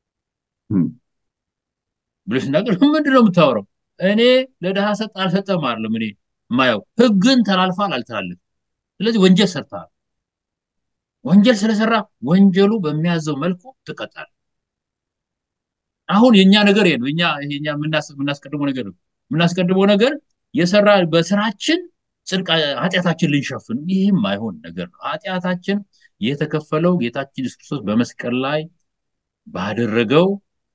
ብሎ ሲናገር ምንድን ነው የምታወራው እኔ ለድሃ ሰጥ አልሰጠም አይደለም እኔ የማየው ህግን ተላልፋል አልተላለፍም ስለዚህ ወንጀል ሰርተሃል ወንጀል ስለሰራ ወንጀሉ በሚያዘው መልኩ ትቀጣል አሁን የኛ ነገር ይሄ ነው እኛ እኛ የምናስቀድመው ነገር ነው የምናስቀድመው ነገር የሰራ በስራችን ጽድቅ ኃጢአታችን ልንሸፍን ይህም አይሆን ነገር ነው ኃጢአታችን የተከፈለው ጌታችን ኢየሱስ ክርስቶስ በመስቀል ላይ ባደረገው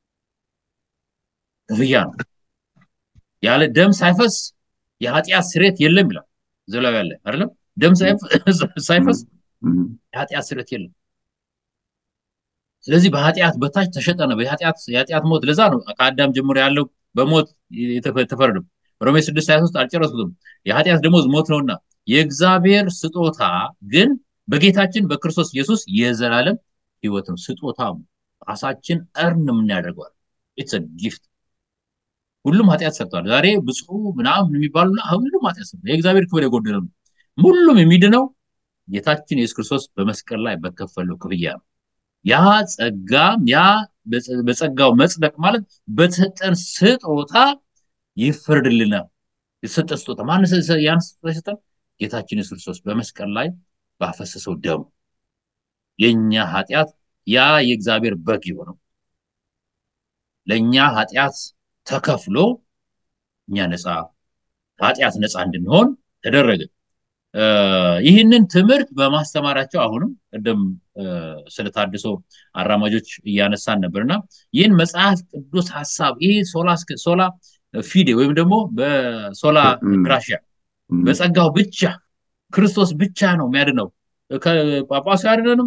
ክፍያ ነው ያለ ደም ሳይፈስ የኃጢአት ስሬት የለም ይላል ዘላዊ ያለ አይደለም ደም ሳይፈስ የኃጢአት ስሬት የለም ስለዚህ በኃጢአት በታች ተሸጠ ነው የኃጢአት ሞት ለዛ ነው ከአዳም ጀምሮ ያለው በሞት የተፈረደው ሮሜ 6 23 አልጨረስኩትም የኃጢአት ደሞዝ ሞት ነውና የእግዚአብሔር ስጦታ ግን በጌታችን በክርስቶስ ኢየሱስ የዘላለም ህይወት ነው ስጦታ ራሳችን እርን የምናደርገዋል ኢትስ ጊፍት ሁሉም ኃጢአት ሰርተዋል ዛሬ ብፁ ምናምን የሚባሉ ሁሉም ኃጢአት ሰርተዋል የእግዚአብሔር ክብር የጎደለ ነው ሁሉም የሚድነው ጌታችን ኢየሱስ ክርስቶስ በመስቀል ላይ በከፈለው ክፍያ ነው ያ ጸጋ ያ በጸጋው መጽደቅ ማለት በተሰጠን ስጦታ ይፈርድልናል የተሰጠን ስጦታ ማን ያን ስጦታ የሰጠን ጌታችን ኢየሱስ ክርስቶስ በመስቀል ላይ ባፈሰሰው ደሙ የኛ ኃጢአት ያ የእግዚአብሔር በግ የሆነው ለእኛ ኃጢአት ተከፍሎ እኛ ነፃ ኃጢአት ነፃ እንድንሆን ተደረገ ይህንን ትምህርት በማስተማራቸው አሁንም ቅድም ስለታድሶ አራማጆች እያነሳን ነበርና ይህን መጽሐፍ ቅዱስ ሀሳብ ይህ ሶላ ፊዴ ወይም ደግሞ በሶላ ግራሽያ በጸጋው ብቻ ክርስቶስ ብቻ ነው የሚያድነው ጳጳሱ አያድነንም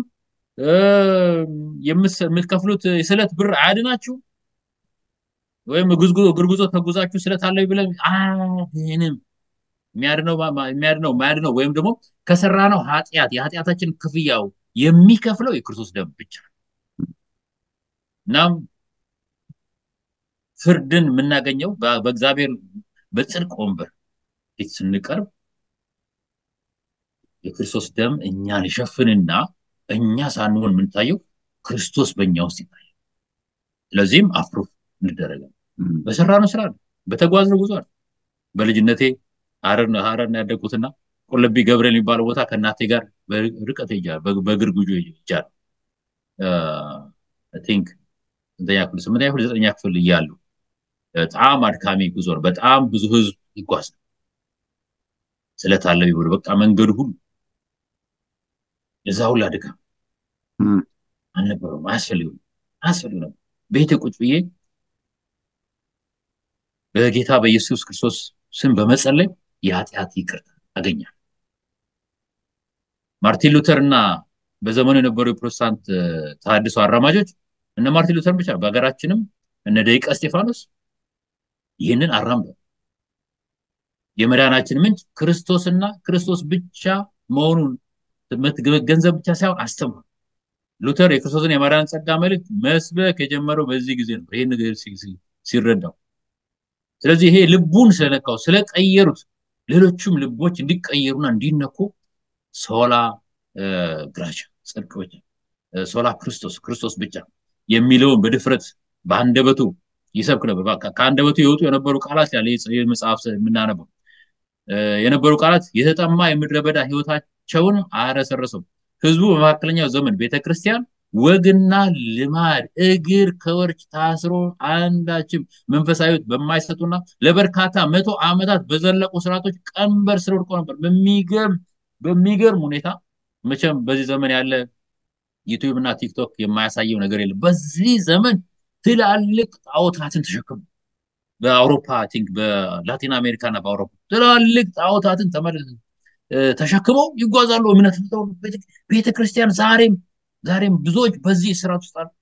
የምትከፍሉት የስለት ብር አያድናችሁ ወይም እግር ጉዞ ተጉዛችሁ ስለት አለ ብለን አያድንም የሚያድነው የሚያድነው ማያድነው ወይም ደግሞ ከሰራ ነው ኃጢአት የኃጢአታችን ክፍያው የሚከፍለው የክርስቶስ ደም ብቻ እናም ፍርድን የምናገኘው በእግዚአብሔር በጽድቅ ወንበር ፊት ስንቀርብ የክርስቶስ ደም እኛን ይሸፍንና እኛ ሳንሆን የምንታየው ክርስቶስ በእኛ ውስጥ ይታያል ስለዚህም አፕሩፍ እንደረጋል በሰራነው ስራ በተጓዝነው ጉዞ በልጅነቴ ሀረር ያደግኩትና ቁልቢ ገብርኤል የሚባለው ቦታ ከእናቴ ጋር ርቀት ይጃል በእግር ጉዞ ይጃል ቲንክ ስንተኛ ክፍል ስምንተኛ ክፍል ዘጠኛ ክፍል እያሉ በጣም አድካሚ ጉዞ ነው በጣም ብዙ ህዝብ ይጓዝ ስለታለው ይሁን በቃ መንገዱ ሁሉ የዛ ሁላ ድካም አልነበረውም አያስፈልግም አያስፈልግ ነበር ቤቴ ቁጭ ብዬ በጌታ በኢየሱስ ክርስቶስ ስም በመጸለይ የኃጢአት ይቅርታ አገኛል ማርቲን ሉተር እና በዘመኑ የነበሩ የፕሮቴስታንት ተሃድሶ አራማጆች እነ ማርቲን ሉተር ብቻ በሀገራችንም እነ ደቂቀ እስጢፋኖስ ይህንን አራምደው የመዳናችን ምንጭ ክርስቶስና ክርስቶስ ብቻ መሆኑን ገንዘብ ብቻ ሳይሆን አስተምሯል ሉተር የክርስቶስን የማዳን ጸጋ መልእክት መስበክ የጀመረው በዚህ ጊዜ ነው ይህ ነገር ሲረዳው ስለዚህ ይሄ ልቡን ስለነካው ስለቀየሩት ሌሎቹም ልቦች እንዲቀየሩና እንዲነኩ ሶላ ግራቻ ጽድቅ ብቻ ሶላ ክርስቶስ ክርስቶስ ብቻ የሚለውን በድፍረት በአንደበቱ ይሰብክ ነበር ከአንደበቱ የወጡ የነበሩ ቃላት ያለ መጽሐፍ የምናነበው የነበሩ ቃላት የተጠማ የምድረ በዳ ህይወታቸውን አረሰረሰው ህዝቡ በመካከለኛው ዘመን ቤተክርስቲያን ወግና ልማድ እግር ከወርች ታስሮ አንዳችም መንፈሳዊት በማይሰጡና ለበርካታ መቶ ዓመታት በዘለቁ ስርዓቶች ቀንበር ስር ወድቆ ነበር በሚገርም በሚገርም ሁኔታ መቼም በዚህ ዘመን ያለ ዩቲዩብ እና ቲክቶክ የማያሳየው ነገር የለም በዚህ ዘመን ትላልቅ ጣዖታትን ተሸክሙ በአውሮፓ ቲንክ በላቲን አሜሪካ እና በአውሮፓ ትላልቅ ጣዖታትን ተሸክመው ይጓዛሉ እምነት ቤተክርስቲያን ዛሬም ዛሬም ብዙዎች በዚህ ስርዓት ውስጥ አሉ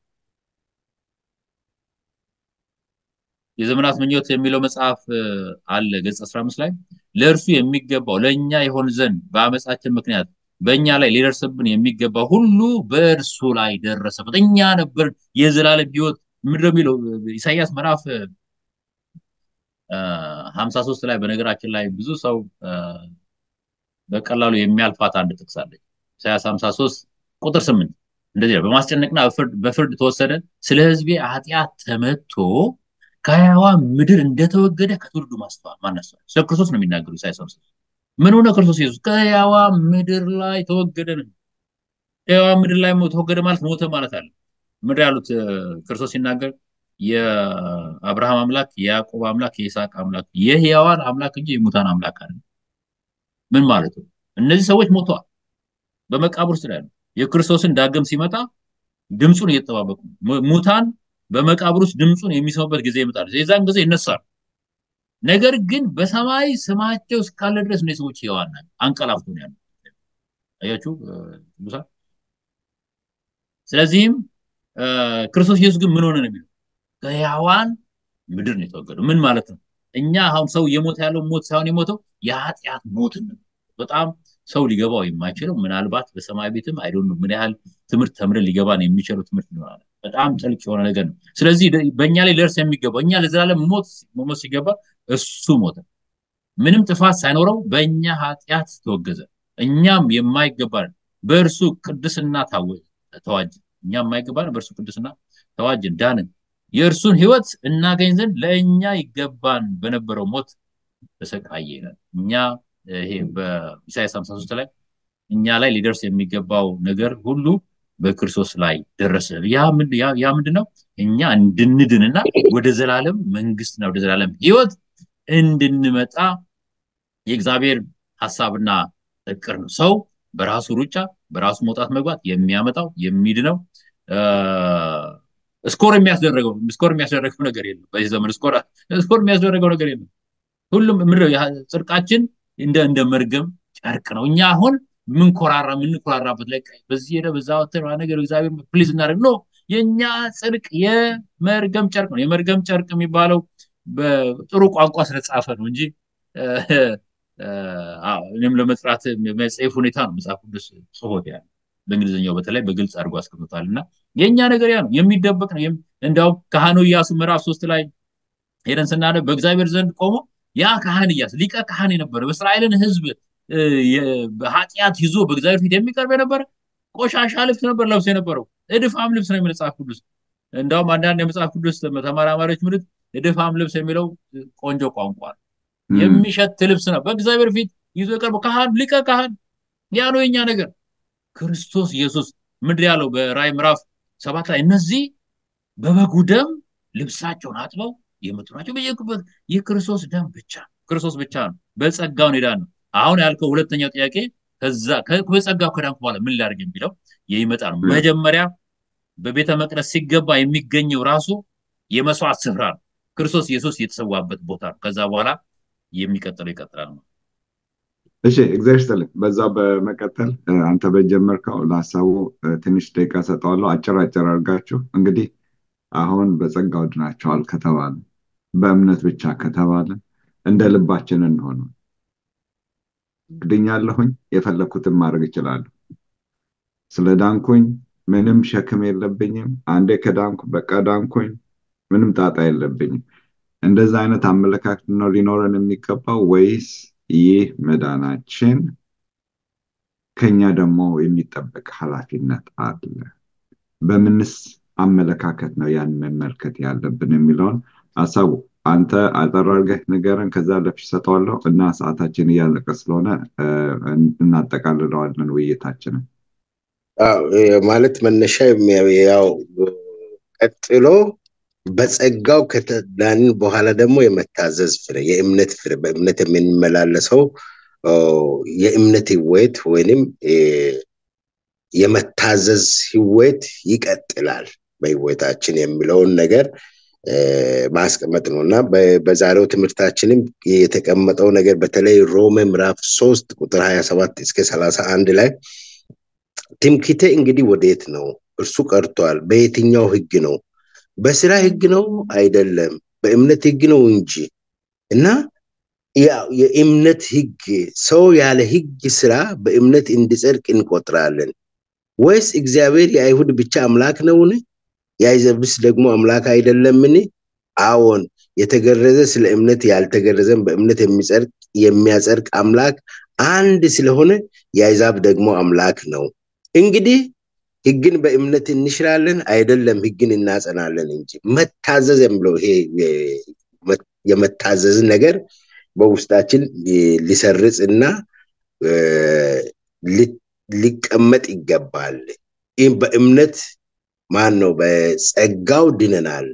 የዘመናት ምኞት የሚለው መጽሐፍ አለ ገጽ 15 ላይ ለእርሱ የሚገባው ለእኛ የሆን ዘንድ በአመፃችን ምክንያት በእኛ ላይ ሊደርስብን የሚገባው ሁሉ በእርሱ ላይ ደረሰበት እኛ ነበር የዘላለም ህይወት ምድር የሚለው ኢሳያስ ምዕራፍ ሀምሳ ሶስት ላይ በነገራችን ላይ ብዙ ሰው በቀላሉ የሚያልፋት አንድ ጥቅስ አለች ኢሳያስ ሀምሳ ሶስት ቁጥር ስምንት እንደዚህ ነው በማስጨነቅና በፍርድ ተወሰደ ስለ ህዝቤ ኃጢአት ተመቶ ከህያዋ ምድር እንደተወገደ ከትውልዱ ማስተዋል ማነስተዋል ስለ ክርስቶስ ነው የሚናገሩ ኢሳያስ ሀምሳ ምን ሆነ ክርስቶስ ኢየሱስ ከህያዋ ምድር ላይ ተወገደ ነው ህያዋ ምድር ላይ ተወገደ ማለት ሞተ ማለት አለ ምድር ያሉት ክርስቶስ ሲናገር የአብርሃም አምላክ የያዕቆብ አምላክ የይስሐቅ አምላክ የህያዋን አምላክ እንጂ የሙታን አምላክ አለ ምን ማለት ነው እነዚህ ሰዎች ሞተዋል በመቃብር ውስጥ ያሉ የክርስቶስን ዳግም ሲመጣ ድምፁን እየተጠባበቁ ሙታን በመቃብር ውስጥ ድምፁን የሚሰሙበት ጊዜ ይመጣል የዛን ጊዜ ይነሳል ነገር ግን በሰማይ ስማቸው እስካለ ድረስ እነዚህ ሰዎች ህያዋን ናቸው አንቀላፍቶ ነው ያሉ አያችሁ ቅዱሳን ስለዚህም ክርስቶስ ኢየሱስ ግን ምን ሆነ ነው የሚለው ከህያዋን ምድር ነው የተወገደው። ምን ማለት ነው? እኛ አሁን ሰው እየሞተ ያለው ሞት ሳይሆን የሞተው የኃጢአት ሞት ነው። በጣም ሰው ሊገባው የማይችለው ምናልባት በሰማይ ቤትም አይዶን ምን ያህል ትምህርት ተምረን ሊገባን የሚችለው ትምህርት ይኖራል። በጣም ጥልቅ የሆነ ነገር ነው። ስለዚህ በእኛ ላይ ደርስ የሚገባው እኛ ለዘላለም ሞት መሞት ሲገባ እሱ ሞተ። ምንም ጥፋት ሳይኖረው በእኛ ኃጢአት ተወገዘ። እኛም የማይገባ በእርሱ ቅድስና ተዋጅ እኛ የማይገባ በእርሱ ቅድስና ተዋጅን፣ ዳንን። የእርሱን ህይወት እናገኝ ዘንድ ለእኛ ይገባን በነበረው ሞት ተሰቃየ ይላል። እኛ ይሄ በኢሳያስ 53 ላይ እኛ ላይ ሊደርስ የሚገባው ነገር ሁሉ በክርስቶስ ላይ ደረሰ። ያ ምንድን ነው? እኛ እንድንድንና ወደ ዘላለም መንግስትና ወደ ዘላለም ህይወት እንድንመጣ የእግዚአብሔር ሀሳብና እቅር ነው። ሰው በራሱ ሩጫ በራሱ መውጣት መግባት የሚያመጣው የሚድነው ስኮር የሚያስደረገው ስኮር የሚያስደረገው ነገር የለም። በዚህ ዘመን ስኮር ስኮር የሚያስደረገው ነገር የለም። ሁሉም ምንድነው ጽድቃችን እንደ እንደ መርገም ጨርቅ ነው። እኛ አሁን ምንኮራራ የምንኮራራበት ላይ በዚህ ሄደ በዛ ወተር ነገር እግዚአብሔር ፕሊዝ እናደርግ ነው። የእኛ ጽድቅ የመርገም ጨርቅ ነው። የመርገም ጨርቅ የሚባለው በጥሩ ቋንቋ ስለተጻፈ ነው እንጂ እኔም ለመጥራት መጽሔፍ ሁኔታ ነው መጽሐፍ ቅዱስ ጽፎት ያለ በእንግሊዝኛው በተለይ በግልጽ አድርጎ አስቀምጧል። እና የእኛ ነገር ያ ነው፣ የሚደበቅ ነው። እንዲያውም ካህኑ ኢያሱ ምዕራፍ ሶስት ላይ ሄደን ስናነብ በእግዚአብሔር ዘንድ ቆሞ ያ ካህን ኢያሱ ሊቀ ካህን የነበረ በእስራኤልን ሕዝብ በኃጢአት ይዞ በእግዚአብሔር ፊት የሚቀርብ የነበረ ቆሻሻ ልብስ ነበር ለብሶ የነበረው። እድፋም ልብስ ነው የመጽሐፍ ቅዱስ። እንዲያውም አንዳንድ የመጽሐፍ ቅዱስ ተመራማሪዎች ምልት እድፋም ልብስ የሚለው ቆንጆ ቋንቋ ነው። የሚሸት ልብስ ነው በእግዚአብሔር ፊት ይዞ የቀርበው ካህን ሊቀ ካህን ያ ነው የኛ ነገር። ክርስቶስ ኢየሱስ ምድር ያለው በራእይ ምዕራፍ ሰባት ላይ እነዚህ በበጉ ደም ልብሳቸውን አጥበው የመጡ ናቸው። በየኩበት የክርስቶስ ደም ብቻ ክርስቶስ ብቻ ነው። በጸጋው ሄዳን ነው። አሁን ያልከው ሁለተኛው ጥያቄ ከዛ በጸጋው ከዳንኩ በኋላ ምን ላድርግ የሚለው የሚመጣ ነው። መጀመሪያ በቤተ መቅደስ ሲገባ የሚገኘው ራሱ የመስዋዕት ስፍራ ነው። ክርስቶስ ኢየሱስ የተሰዋበት ቦታ ነው። ከዛ በኋላ የሚቀጥለው ይቀጥላል ነው። እሺ እግዚአብሔር ይስጥልኝ። በዛ በመቀጠል አንተ በጀመርከው ለሀሳቡ ትንሽ ደቂቃ ሰጠዋለሁ። አጭር አጭር አድርጋችሁ እንግዲህ አሁን በጸጋው ድናቸዋል ከተባለ በእምነት ብቻ ከተባለ እንደ ልባችን እንሆነ ድኛለሁኝ፣ የፈለግኩትን ማድረግ እችላለሁ። ስለ ዳንኩኝ ምንም ሸክም የለብኝም። አንዴ ከዳንኩ በቃ ዳንኩኝ፣ ምንም ጣጣ የለብኝም። እንደዛ አይነት አመለካከት ነው ሊኖረን የሚገባው ወይስ ይህ መዳናችን ከኛ ደግሞ የሚጠበቅ ኃላፊነት አለ? በምንስ አመለካከት ነው ያን መመልከት ያለብን የሚለውን ሀሳቡ አንተ አጠር አድርገህ ንገረን። ከዛ ለፊት ሰጠዋለሁ እና ሰዓታችን እያለቀ ስለሆነ እናጠቃልለዋለን ውይይታችንን። ማለት መነሻ ያው ቀጥሎ በጸጋው ከተዳንን በኋላ ደግሞ የመታዘዝ ፍሬ የእምነት ፍሬ በእምነት የምንመላለሰው የእምነት ህይወት ወይንም የመታዘዝ ህይወት ይቀጥላል በህይወታችን የሚለውን ነገር ማስቀመጥ ነው እና በዛሬው ትምህርታችንም የተቀመጠው ነገር በተለይ ሮሜ ምዕራፍ ሶስት ቁጥር ሀያ ሰባት እስከ ሰላሳ አንድ ላይ ትምክቴ እንግዲህ ወዴት ነው? እርሱ ቀርቷል። በየትኛው ህግ ነው? በስራ ህግ ነው አይደለም፣ በእምነት ህግ ነው እንጂ እና የእምነት ህግ ሰው ያለ ህግ ስራ በእምነት እንዲጸድቅ እንቆጥራለን ወይስ እግዚአብሔር የአይሁድ ብቻ አምላክ ነውን? የአሕዛብስ ደግሞ አምላክ አይደለምን? አዎን፣ የተገረዘ ስለ እምነት ያልተገረዘን በእምነት የሚጸድቅ የሚያጸድቅ አምላክ አንድ ስለሆነ የአሕዛብ ደግሞ አምላክ ነው። እንግዲህ ህግን በእምነት እንሽራለን አይደለም፣ ህግን እናጸናለን እንጂ። መታዘዝ የሚለው ይሄ የመታዘዝ ነገር በውስጣችን ሊሰርጽ እና ሊቀመጥ ይገባል። ይህም በእምነት ማን ነው? በጸጋው ድነናል።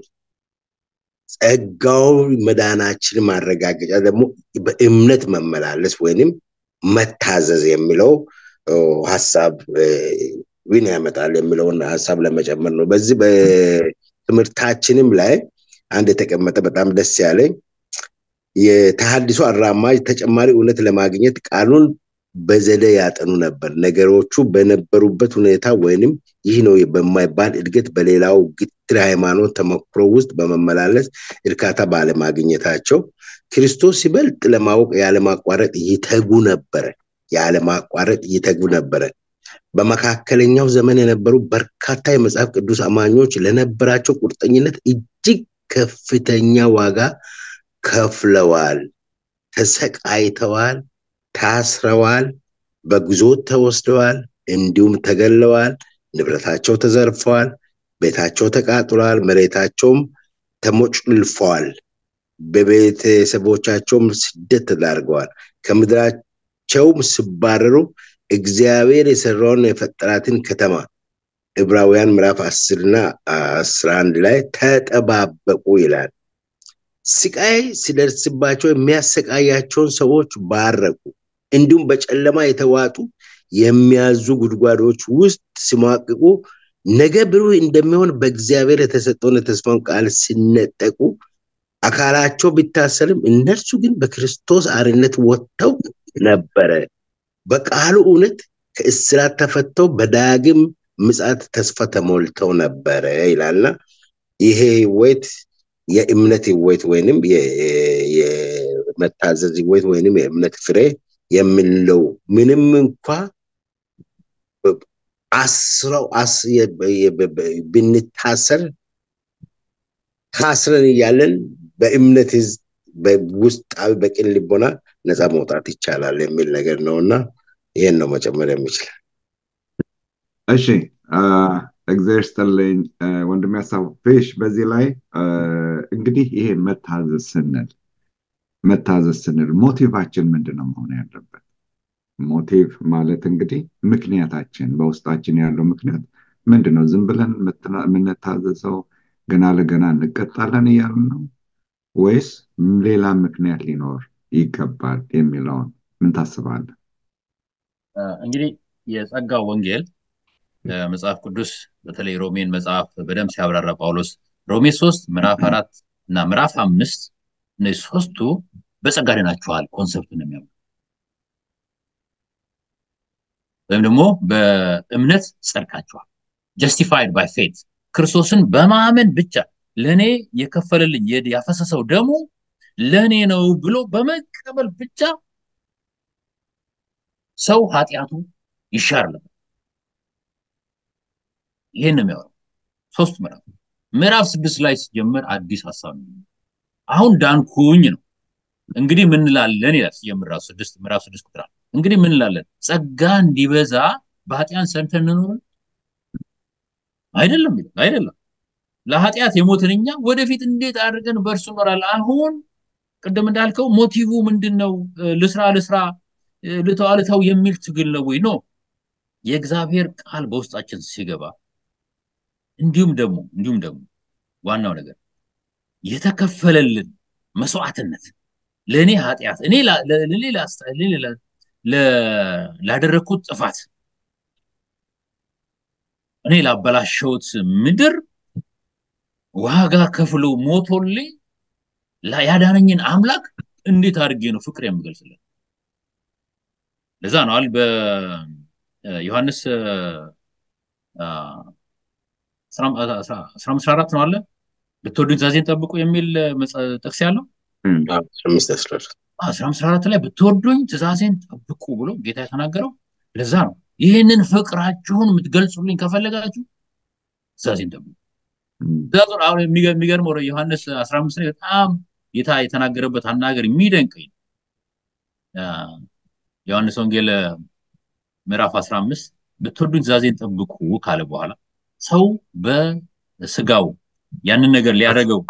ጸጋው መዳናችን ማረጋገጫ ደግሞ በእምነት መመላለስ ወይንም መታዘዝ የሚለው ሀሳብ ዊን ያመጣል የሚለውን ሀሳብ ለመጨመር ነው። በዚህ በትምህርታችንም ላይ አንድ የተቀመጠ በጣም ደስ ያለኝ የተሃድሶ አራማጅ ተጨማሪ እውነት ለማግኘት ቃሉን በዘዴ ያጠኑ ነበር። ነገሮቹ በነበሩበት ሁኔታ ወይንም ይህ ነው በማይባል እድገት በሌላው ግትር ሃይማኖት ተሞክሮ ውስጥ በመመላለስ እርካታ ባለማግኘታቸው ክርስቶስ ይበልጥ ለማወቅ ያለማቋረጥ ይተጉ ነበረ ያለማቋረጥ ይተጉ ነበረ። በመካከለኛው ዘመን የነበሩ በርካታ የመጽሐፍ ቅዱስ አማኞች ለነበራቸው ቁርጠኝነት እጅግ ከፍተኛ ዋጋ ከፍለዋል፣ ተሰቃይተዋል፣ ታስረዋል፣ በግዞት ተወስደዋል፣ እንዲሁም ተገለዋል፣ ንብረታቸው ተዘርፈዋል፣ ቤታቸው ተቃጥሏል፣ መሬታቸውም ተሞጭልፈዋል፣ በቤተሰቦቻቸውም ስደት ተዳርገዋል። ከምድራቸውም ሲባረሩ እግዚአብሔር የሰራውን የፈጠራትን ከተማ ዕብራውያን ምዕራፍ አስርና አስራ አንድ ላይ ተጠባበቁ ይላል። ስቃይ ሲደርስባቸው የሚያሰቃያቸውን ሰዎች ባረኩ። እንዲሁም በጨለማ የተዋጡ የሚያዙ ጉድጓዶች ውስጥ ሲሟቅቁ ነገ ብሩህ እንደሚሆን በእግዚአብሔር የተሰጠውን የተስፋውን ቃል ሲነጠቁ አካላቸው ቢታሰርም እነርሱ ግን በክርስቶስ አርነት ወጥተው ነበረ። በቃሉ እውነት ከእስራት ተፈተው በዳግም ምጽአት ተስፋ ተሞልተው ነበረ ይላልና ይሄ ህይወት የእምነት ህይወት ወይንም የመታዘዝ ህይወት ወይንም የእምነት ፍሬ የምንለው ምንም እንኳ አስረው ብንታሰር ታስረን እያለን በእምነት ውስጣዊ በቅን ልቦና ነፃ መውጣት ይቻላል የሚል ነገር ነው እና ይህን ነው መጨመር የሚችል። እሺ እግዚአብሔር ይስጥልኝ ወንድም ያሳፍሽ። በዚህ ላይ እንግዲህ ይሄ መታዘዝ ስንል መታዘዝ ስንል ሞቲቫችን ምንድን ነው መሆን ያለበት? ሞቲቭ ማለት እንግዲህ ምክንያታችን በውስጣችን ያለው ምክንያት ምንድን ነው? ዝም ብለን የምንታዘዘው ገና ለገና እንቀጣለን እያልን ነው ወይስ ሌላ ምክንያት ሊኖር ይገባል የሚለውን ምን ታስባለህ? እንግዲህ የጸጋው ወንጌል መጽሐፍ ቅዱስ በተለይ ሮሜን መጽሐፍ በደንብ ሲያብራራ ጳውሎስ ሮሜ ሶስት ምዕራፍ አራት እና ምዕራፍ አምስት እነዚህ ሶስቱ በጸጋ ድናችኋል ኮንሰፕት ነው የሚያምኑ ወይም ደግሞ በእምነት ጸድቃችኋል ጀስቲፋይድ ባይ ፌት ክርስቶስን በማመን ብቻ ለእኔ የከፈለልኝ ያፈሰሰው ደሙ ለእኔ ነው ብሎ በመቀበል ብቻ ሰው ኃጢአቱ ይሻርልም ይህን ነው የሚያወራው ሶስት ምዕራፍ ምዕራፍ ስድስት ላይ ሲጀምር አዲስ ሀሳብ ነው አሁን ዳንኩኝ ነው እንግዲህ ምን እንላለን ይላል ሲጀምር ራሱ ስድስት ምዕራፍ ስድስት ቁጥር እንግዲህ ምን እንላለን ጸጋ እንዲበዛ በኃጢአን ሰንተን እንኖርን አይደለም አይደለም ለኃጢአት የሞትን እኛ ወደፊት እንዴት አድርገን በእርሱ እኖራለን አሁን ቅድም እንዳልከው ሞቲቭ ምንድን ነው ልስራ ልስራ ልተዋ ልተው የሚል ትግል ነው ወይ ነው የእግዚአብሔር ቃል በውስጣችን ሲገባ እንዲሁም ደግሞ እንዲሁም ደግሞ ዋናው ነገር የተከፈለልን መስዋዕትነት ለእኔ ኃጢአት እኔ ላደረግኩት ጥፋት እኔ ላበላሸውት ምድር ዋጋ ከፍሎ ሞቶልኝ ያዳነኝን አምላክ እንዴት አድርጌ ነው ፍቅር የምገልጽለት ለዛ ነው አል በዮሐንስ አስራ አምስት አራት ነው አለ ብትወዱኝ ትእዛዜን ጠብቁ የሚል ጥቅስ ያለው አስራ አምስት አራት ላይ ብትወዱኝ ትእዛዜን ጠብቁ ብሎ ጌታ የተናገረው ለዛ ነው ይህንን ፍቅራችሁን የምትገልጹልኝ ከፈለጋችሁ ትእዛዜን ጠብቁ ትእዛዙን አሁን የሚገርመው ዮሐንስ አስራ አምስት ላይ በጣም ጌታ የተናገረበት አናገር የሚደንቀኝ ዮሐንስ ወንጌል ምዕራፍ 15 ብትወዱኝ ትእዛዜን ጠብቁ ካለ በኋላ ሰው በስጋው ያንን ነገር ሊያደርገው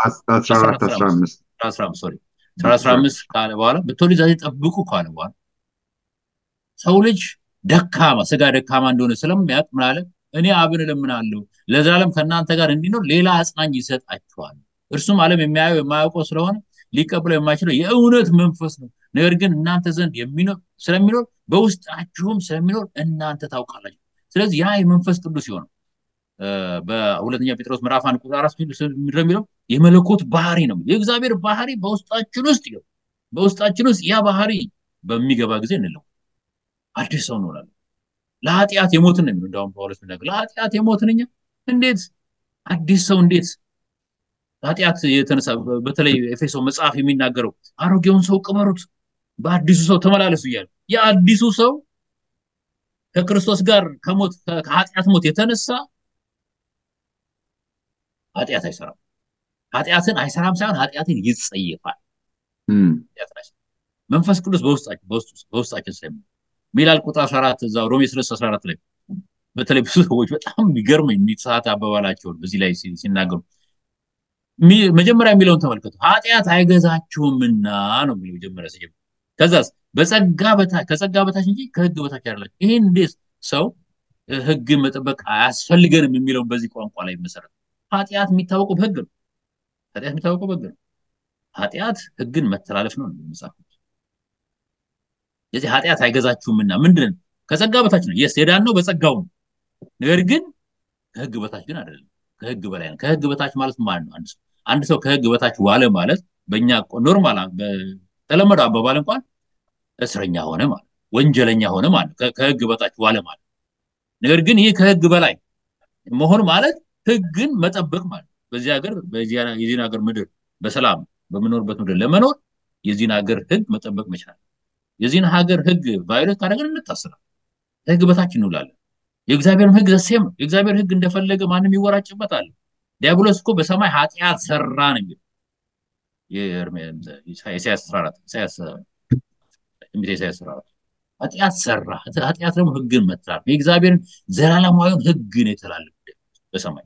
ካለ በኋላ ብትወዱኝ ትእዛዜን ጠብቁ ካለ በኋላ ሰው ልጅ ደካማ ስጋ ደካማ እንደሆነ ስለሚያውቅ ምን አለ እኔ አብን እለምናለሁ ለዘላለም ከእናንተ ጋር እንዲኖር ሌላ አጽናኝ ይሰጣችኋል እርሱም ዓለም የሚያየው የማያውቀው ስለሆነ ሊቀበለው የማይችለው የእውነት መንፈስ ነው ነገር ግን እናንተ ዘንድ የሚኖር ስለሚኖር በውስጣችሁም ስለሚኖር እናንተ ታውቃላችሁ ስለዚህ ያ የመንፈስ ቅዱስ ሲሆነው በሁለተኛ ጴጥሮስ ምዕራፍ አንድ ቁጥር አራት የሚለው የመለኮት ባህሪ ነው የእግዚአብሔር ባህሪ በውስጣችን ውስጥ ይው በውስጣችን ውስጥ ያ ባህሪ በሚገባ ጊዜ እንለው አዲስ ሰው እንሆናለን። ለኃጢአት የሞትን ነው የሚለው እንዳሁም ጳውሎስ የሚናገር ለኃጢአት የሞትን እኛ እንዴት አዲስ ሰው እንዴት ኃጢአት የተነሳ በተለይ ኤፌሶ መጽሐፍ የሚናገረው አሮጌውን ሰው ቅበሩት በአዲሱ ሰው ተመላለሱ እያለ የአዲሱ ሰው ከክርስቶስ ጋር ከሞት ከኃጢአት ሞት የተነሳ ኃጢአት አይሰራም። ኃጢአትን አይሰራም ሳይሆን ኃጢአትን ይጸየፋል። መንፈስ ቅዱስ በውስጣችን በውስጣችን ስለሚ ሚላል ቁጥር 14 እዛው ሮሜ 3 14 ላይ በተለይ ብዙ ሰዎች በጣም የሚገርመኝ የሚሰዓት አባባላቸውን በዚህ ላይ ሲናገሩ መጀመሪያ የሚለውን ተመልከቱ። ኃጢአት አይገዛችሁምና ነው የሚለው መጀመሪያ ሲጀምር። ከዛስ በጸጋ በታች ከጸጋ በታች እንጂ ከህግ በታች አይደላችሁ። ይሄን እንዴት ሰው ህግ መጠበቅ አያስፈልገንም የሚለውን በዚህ ቋንቋ ላይ መሰረት ኃጢአት የሚታወቀው በህግ ነው። ኃጢአት የሚታወቀው በህግ ነው። ኃጢአት ህግን መተላለፍ ነው መጽሐፍ ስለዚህ ኃጢአት አይገዛችሁምና ምንድን ከጸጋ በታች ነው። የስ የዳን ነው በጸጋው ነው። ነገር ግን ከህግ በታች ግን አይደለም። ከህግ በላይ ነው። ከህግ በታች ማለት ማለት ነው አንድ ሰው አንድ ሰው ከህግ በታች ዋለ ማለት በእኛ ኖርማል በተለመደው አባባል እንኳን እስረኛ ሆነ ማለት ወንጀለኛ ሆነ ማለት ከህግ በታች ዋለ ማለት ነገር ግን ይህ ከህግ በላይ መሆን ማለት ህግን መጠበቅ ማለት በዚህ ሀገር የዚህን ሀገር ምድር በሰላም በምኖርበት ምድር ለመኖር የዚህን ሀገር ህግ መጠበቅ መቻል የዚህን ሀገር ህግ ቫዮሌት ካደረግን እንታስራለን። ከህግ በታች እንውላለን። የእግዚአብሔርም ህግ ዘሴም ነው። የእግዚአብሔር ህግ እንደፈለገ ማንም ይወራጭበታል። ዲያብሎስ እኮ በሰማይ ኃጢአት ሰራ ነው የሚለው ኢሳያስ 14 ኢሳያስ ትንቢተ ኢሳያስ 14 ኃጢአት ሰራ። ኃጢአት ደግሞ ህግን መትራፍ የእግዚአብሔርን ዘላለማዊውን ህግ ነው የተላለፈ በሰማይ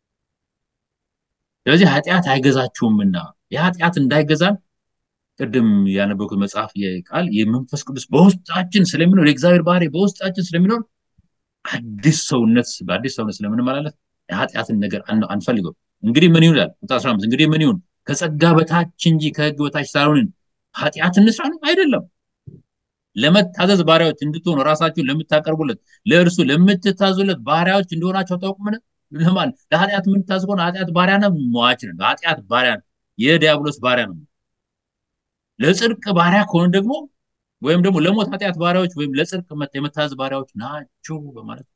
ስለዚህ ኃጢአት አይገዛችሁምና የኃጢአት እንዳይገዛን ቅድም ያነበብኩት መጽሐፍ ቃል የመንፈስ ቅዱስ በውስጣችን ስለሚኖር የእግዚአብሔር ባህሪ በውስጣችን ስለሚኖር አዲስ ሰውነት በአዲስ ሰውነት ስለምንመላለስ የኃጢአትን ነገር አንፈልገው። እንግዲህ ምን ይላል? ቁጥር 15 እንግዲህ ምን ይሁን ከጸጋ በታች እንጂ ከህግ በታች ሳልሆንን ኃጢአት እንስራ ነው አይደለም። ለመታዘዝ ባሪያዎች እንድትሆኑ ራሳችሁን ለምታቀርቡለት ለእርሱ ለምትታዙለት ባሪያዎች እንደሆናቸው ታውቁምን? ለማን ለኃጢአት የምንታዝ ከሆነ ኃጢአት ባሪያ ነው፣ ሟች ነው። ኃጢአት ባሪያ ነው፣ የዲያብሎስ ባሪያ ነው። ለጽድቅ ባሪያ ከሆነ ደግሞ ወይም ደግሞ ለሞት ኃጢአት ባሪያዎች ወይም ለጽድቅ የመታዘዝ ባሪያዎች ናችሁ በማለት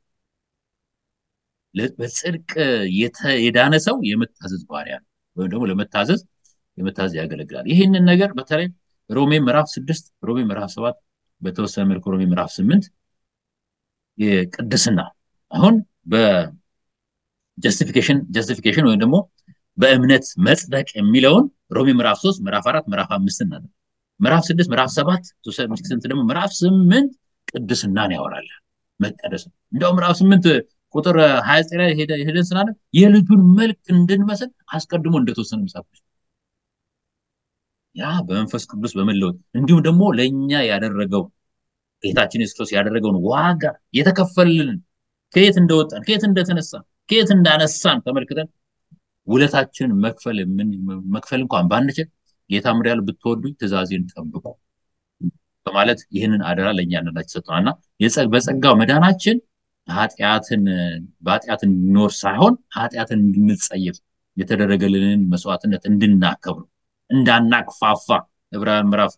በጽድቅ የዳነ ሰው የመታዘዝ ባሪያ ነው፣ ወይም ደግሞ ለመታዘዝ የመታዘዝ ያገለግላል። ይህንን ነገር በተለይ ሮሜ ምዕራፍ ስድስት ሮሜ ምዕራፍ ሰባት በተወሰነ መልኩ ሮሜ ምዕራፍ ስምንት የቅድስና አሁን በጀስቲፊኬሽን ጀስቲፊኬሽን ወይም ደግሞ በእምነት መጽደቅ የሚለውን ሮሜ ምዕራፍ ሶስት ምዕራፍ አራት ምዕራፍ አምስት እና ምዕራፍ ስድስት ምዕራፍ ሰባት ስንት ደግሞ ምዕራፍ ስምንት ቅድስናን ያወራል መቀደስ ነው። እንዲያው ምዕራፍ ስምንት ቁጥር ሀያ ዘጠኝ ላይ ሄደን ስናለ የልጁን መልክ እንድንመስል አስቀድሞ እንደተወሰነ መጽሐፍ ያ በመንፈስ ቅዱስ በመለወጥ እንዲሁም ደግሞ ለእኛ ያደረገው ጌታችን ኢየሱስ ክርስቶስ ያደረገውን ዋጋ የተከፈልልን ከየት እንደወጣን ከየት እንደተነሳን ከየት እንዳነሳን ተመልክተን ውለታችንን መክፈል መክፈል እንኳን ባንችል ጌታ ምር ያለ ብትወዱኝ ትእዛዜን ጠብቁ በማለት ይህንን አደራ ለእኛ አንዳንዳችን ሰጥተናል እና በጸጋው መዳናችን ኃጢአትን በኃጢአት እንድንኖር ሳይሆን ኃጢአትን እንድንጸየፍ የተደረገልንን መስዋዕትነት እንድናከብሩ እንዳናቅፋፋ ዕብራውያን ምዕራፍ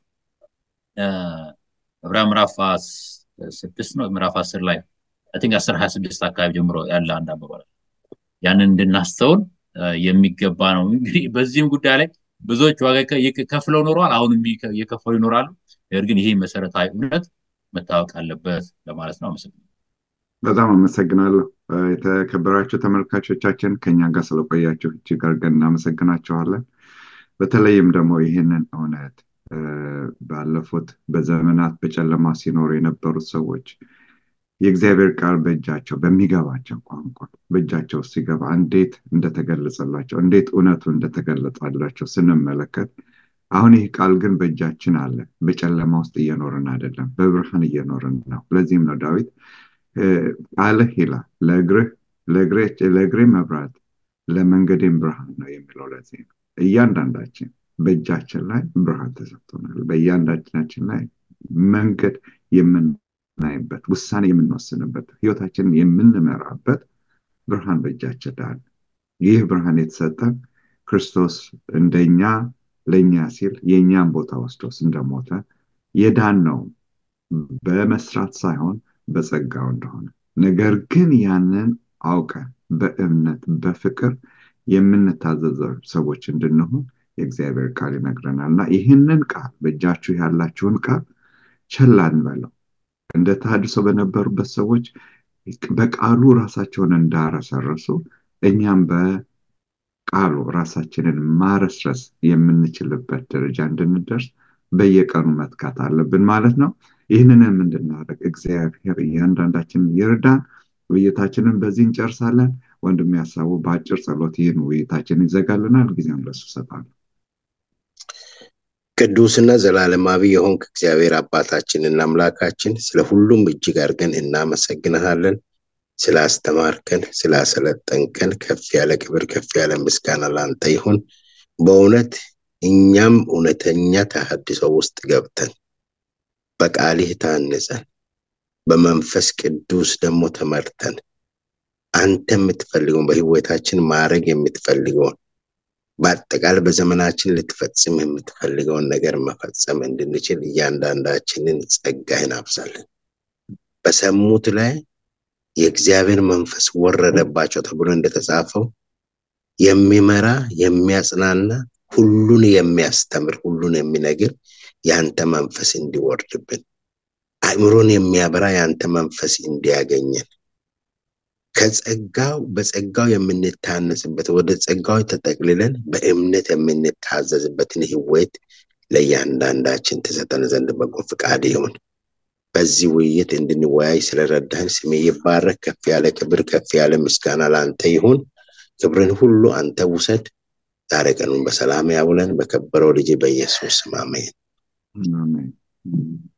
ዕብራውያን ምዕራፍ ስድስት ነው ምዕራፍ አስር ላይ ቲንክ አስር ሀያ ስድስት አካባቢ ጀምሮ ያለ አንድ አባባል ያንን እንድናስተውል የሚገባ ነው። እንግዲህ በዚህም ጉዳይ ላይ ብዙዎች ዋጋ ከፍለው ኖረዋል፣ አሁንም እየከፈሉ ይኖራሉ። ነገር ግን ይሄ መሰረታዊ እውነት መታወቅ አለበት ለማለት ነው። አመሰግናለሁ። በጣም አመሰግናለሁ። የተከበራችሁ ተመልካቾቻችን ከኛ ጋር ስለቆያችሁ እጅግ አድርገን እናመሰግናችኋለን። በተለይም ደግሞ ይህንን እውነት ባለፉት በዘመናት በጨለማ ሲኖሩ የነበሩት ሰዎች የእግዚአብሔር ቃል በእጃቸው በሚገባቸው ቋንቋ በእጃቸው ሲገባ እንዴት እንደተገለጸላቸው እንዴት እውነቱ እንደተገለጸላቸው ስንመለከት አሁን ይህ ቃል ግን በእጃችን አለ። በጨለማ ውስጥ እየኖርን አይደለም፣ በብርሃን እየኖርን ነው። ለዚህም ነው ዳዊት ቃልህ ይላል ለእግሬ መብራት ለመንገዴም ብርሃን ነው የሚለው። ለዚህ ነው እያንዳንዳችን በእጃችን ላይ ብርሃን ተሰጥቶናል። በእያንዳንዳችን ላይ መንገድ የምናይበት ውሳኔ የምንወስንበት ህይወታችንን የምንመራበት ብርሃን በእጃችን ላይ ይህ ብርሃን የተሰጠን ክርስቶስ እንደኛ ለእኛ ሲል የእኛን ቦታ ወስዶስ እንደሞተ የዳን ነው በመስራት ሳይሆን በጸጋው እንደሆነ ነገር ግን ያንን አውቀን በእምነት በፍቅር የምንታዘዘው ሰዎች እንድንሆን የእግዚአብሔር ቃል ይነግረናል እና ይህንን ቃል በእጃችሁ ያላችሁን ቃል ቸል አንበለው እንደ ተሃድሶ በነበሩበት ሰዎች በቃሉ ራሳቸውን እንዳረሰረሱ እኛም በቃሉ ራሳችንን ማረስረስ የምንችልበት ደረጃ እንድንደርስ በየቀኑ መትካት አለብን ማለት ነው ይህንንም እንድናደርግ እግዚአብሔር እያንዳንዳችንን ይርዳን ውይይታችንን በዚህ እንጨርሳለን ወንድም ያሳቡ በአጭር ጸሎት ይህን ውይይታችን ይዘጋልናል ጊዜውን ለሱ ሰጣለሁ ቅዱስና ዘላለማዊ የሆንክ እግዚአብሔር አባታችንና አምላካችን ስለ ሁሉም እጅግ አድርገን እናመሰግንሃለን ስላስተማርከን ስላሰለጠንከን ከፍ ያለ ክብር ከፍ ያለ ምስጋና ላንተ ይሁን በእውነት እኛም እውነተኛ ተሐድሶ ውስጥ ገብተን በቃልህ ታንጸን በመንፈስ ቅዱስ ደግሞ ተመርተን አንተ የምትፈልገውን በህይወታችን ማድረግ የምትፈልገውን በአጠቃላይ በዘመናችን ልትፈጽም የምትፈልገውን ነገር መፈጸም እንድንችል እያንዳንዳችንን ጸጋህን አብዛለን በሰሙት ላይ የእግዚአብሔር መንፈስ ወረደባቸው ተብሎ እንደተጻፈው የሚመራ የሚያጽናና ሁሉን የሚያስተምር ሁሉን የሚነግር የአንተ መንፈስ እንዲወርድብን አእምሮን የሚያበራ የአንተ መንፈስ እንዲያገኘን ከጸጋው በጸጋው የምንታነጽበት ወደ ጸጋው ተጠቅልለን በእምነት የምንታዘዝበትን ህይወት ለእያንዳንዳችን ትሰጠን ዘንድ በጎ ፍቃድ ይሁን በዚህ ውይይት እንድንወያይ ስለረዳህን ስሜ ይባረክ ከፍ ያለ ክብር ከፍ ያለ ምስጋና ለአንተ ይሁን ክብርን ሁሉ አንተ ውሰድ ዛሬ ቀኑን በሰላም ያውለን በከበረው ልጅ በኢየሱስ አሜን አሜን